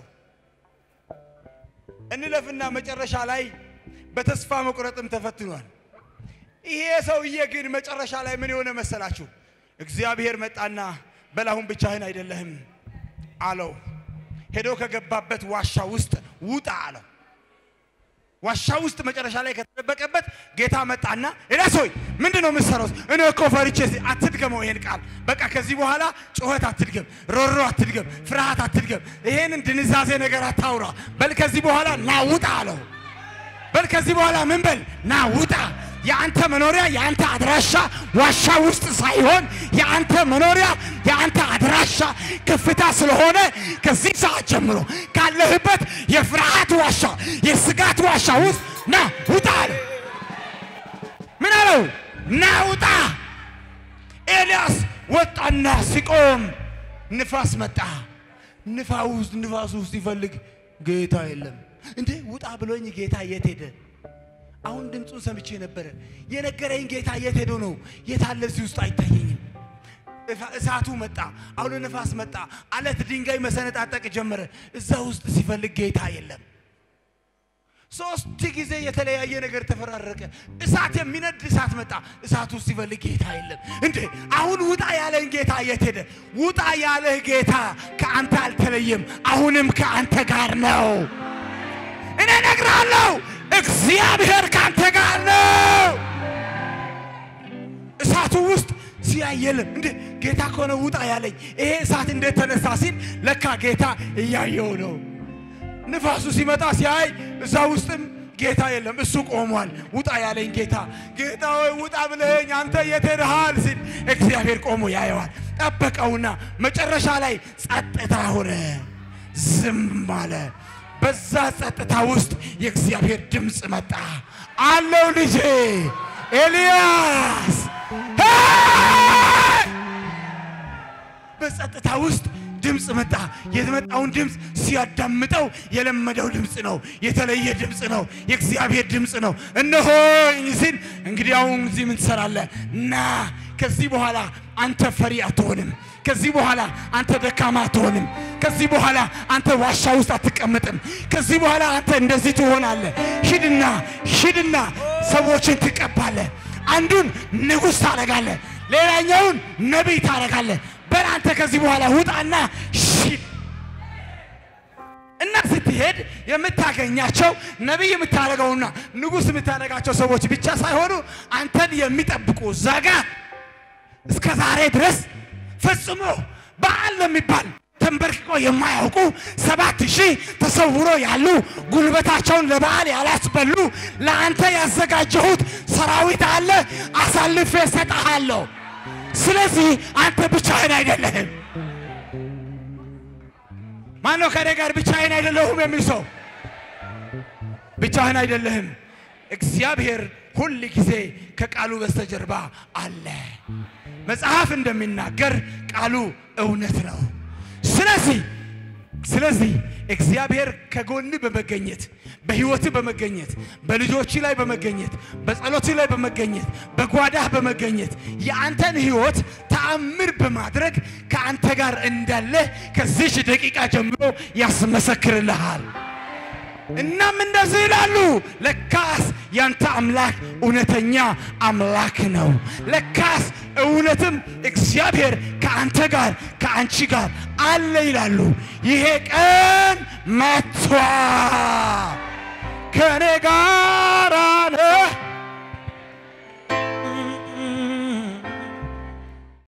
እንለፍና መጨረሻ ላይ በተስፋ መቁረጥም ተፈትኗል ይሄ ሰውዬ ግን መጨረሻ ላይ ምን የሆነ መሰላችሁ እግዚአብሔር መጣና በላሁን ብቻህን አይደለህም አለው ሄዶ ከገባበት ዋሻ ውስጥ ውጣ አለው ዋሻ ውስጥ መጨረሻ ላይ ከተደበቀበት ጌታ መጣና ኤልያስ ሆይ ምንድን ነው የምትሰራው? እኔ እኮ ፈርቼ ሲ- አትድገመው ይሄን ቃል በቃ ከዚህ በኋላ ጩኸት አትድገም፣ ሮሮ አትድገም፣ ፍርሃት አትድገም፣ ይሄንን ድንዛዜ ነገር አታውራ። በል ከዚህ በኋላ ና ውጣ አለው። በል ከዚህ በኋላ ምን በል ና ውጣ። የአንተ መኖሪያ የአንተ አድራሻ ዋሻ ውስጥ ሳይሆን የአንተ መኖሪያ የአንተ አድራሻ ከፍታ ስለሆነ ከዚህ ሰዓት ጀምሮ ካለህበት የፍርሃት ዋሻ የስጋት ዋሻ ውስጥ ና ውጣ አለ። ምን አለው? ና ውጣ። ኤልያስ ወጣና ሲቆም ንፋስ መጣ። ንፋስ ውስጥ ንፋስ ውስጥ ሲፈልግ ጌታ የለም። እንዴ ውጣ ብሎኝ ጌታ የት ሄደ? አሁን ድምፁን ሰምቼ ነበረ። የነገረኝ ጌታ የት ሄዶ ነው? የት አለ? እዚህ ውስጥ አይታየኝም። እፋ- እሳቱ መጣ፣ አውሎ ነፋስ መጣ፣ አለት ድንጋይ መሰነጣጠቅ ጀመረ። እዛ ውስጥ ሲፈልግ ጌታ የለም። ሶስት ጊዜ የተለያየ ነገር ተፈራረቀ። እሳት የሚነድ እሳት መጣ። እሳት ውስጥ ሲፈልግ ጌታ የለም። እንዴ አሁን ውጣ ያለኝ ጌታ የት ሄደ? ውጣ ያለህ ጌታ ከአንተ አልተለየም። አሁንም ከአንተ ጋር ነው። እኔ እነግርሃለሁ፣ እግዚአብሔር ከአንተ ጋር ነው። እሳቱ ውስጥ ሲያይ የለም። እንዴ ጌታ ከሆነ ውጣ ያለኝ ይሄ እሳት እንዴት ተነሳ ሲል ለካ ጌታ እያየው ነው። ንፋሱ ሲመጣ ሲያይ እዛ ውስጥም ጌታ የለም፣ እሱ ቆሟል። ውጣ ያለኝ ጌታ ጌታ ሆይ ውጣ ብለኸኝ አንተ የት ሄደሃል ሲል እግዚአብሔር ቆሞ ያየዋል። ጠበቀውና መጨረሻ ላይ ጸጥታ ሆነ፣ ዝም አለ። በዛ ጸጥታ ውስጥ የእግዚአብሔር ድምፅ መጣ። አለው ልጄ ኤልያስ ሄይ! በጸጥታ ውስጥ ድምፅ መጣ። የመጣውን ድምፅ ሲያዳምጠው የለመደው ድምፅ ነው፣ የተለየ ድምፅ ነው፣ የእግዚአብሔር ድምፅ ነው። እነሆኝ ሲል እንግዲህ አሁን እዚህ ምን ትሰራለህ? ና ከዚህ በኋላ አንተ ፈሪ አትሆንም። ከዚህ በኋላ አንተ ደካማ አትሆንም። ከዚህ በኋላ አንተ ዋሻ ውስጥ አትቀመጥም። ከዚህ በኋላ አንተ እንደዚህ ትሆናለህ። ሂድና ሂድና ሰዎችን ትቀባለህ። አንዱን ንጉሥ ታደርጋለህ፣ ሌላኛውን ነቢይ ታደርጋለህ። በል አንተ ከዚህ በኋላ ውጣና ሂድ እና ስትሄድ የምታገኛቸው ነቢይ የምታደርገውና ንጉሥ የምታደርጋቸው ሰዎች ብቻ ሳይሆኑ አንተን የሚጠብቁ ዛጋ እስከ ዛሬ ድረስ ፈጽሞ በዓል ለሚባል ተንበርክቆ የማያውቁ ሰባት ሺህ ተሰውሮ ያሉ ጉልበታቸውን ለበዓል ያላስበሉ ለአንተ ያዘጋጀሁት ሰራዊት አለ፣ አሳልፌ እሰጥሃለሁ። ስለዚህ አንተ ብቻህን አይደለህም። ማነው ከኔ ጋር ብቻህን አይደለሁም የሚል ሰው? ብቻህን አይደለህም። እግዚአብሔር ሁል ጊዜ ከቃሉ በስተጀርባ አለ። መጽሐፍ እንደሚናገር ቃሉ እውነት ነው። ስለዚህ ስለዚህ እግዚአብሔር ከጎን በመገኘት በሕይወት በመገኘት በልጆች ላይ በመገኘት በጸሎት ላይ በመገኘት በጓዳህ በመገኘት የአንተን ሕይወት ተአምር በማድረግ ከአንተ ጋር እንዳለ ከዚች ደቂቃ ጀምሮ ያስመሰክርልሃል። እናም እንደዚህ ይላሉ፣ ለካስ ያንተ አምላክ እውነተኛ አምላክ ነው። ለካስ እውነትም እግዚአብሔር ከአንተ ጋር ከአንቺ ጋር አለ ይላሉ። ይሄ ቀን መጥቷል። ከእኔ ጋር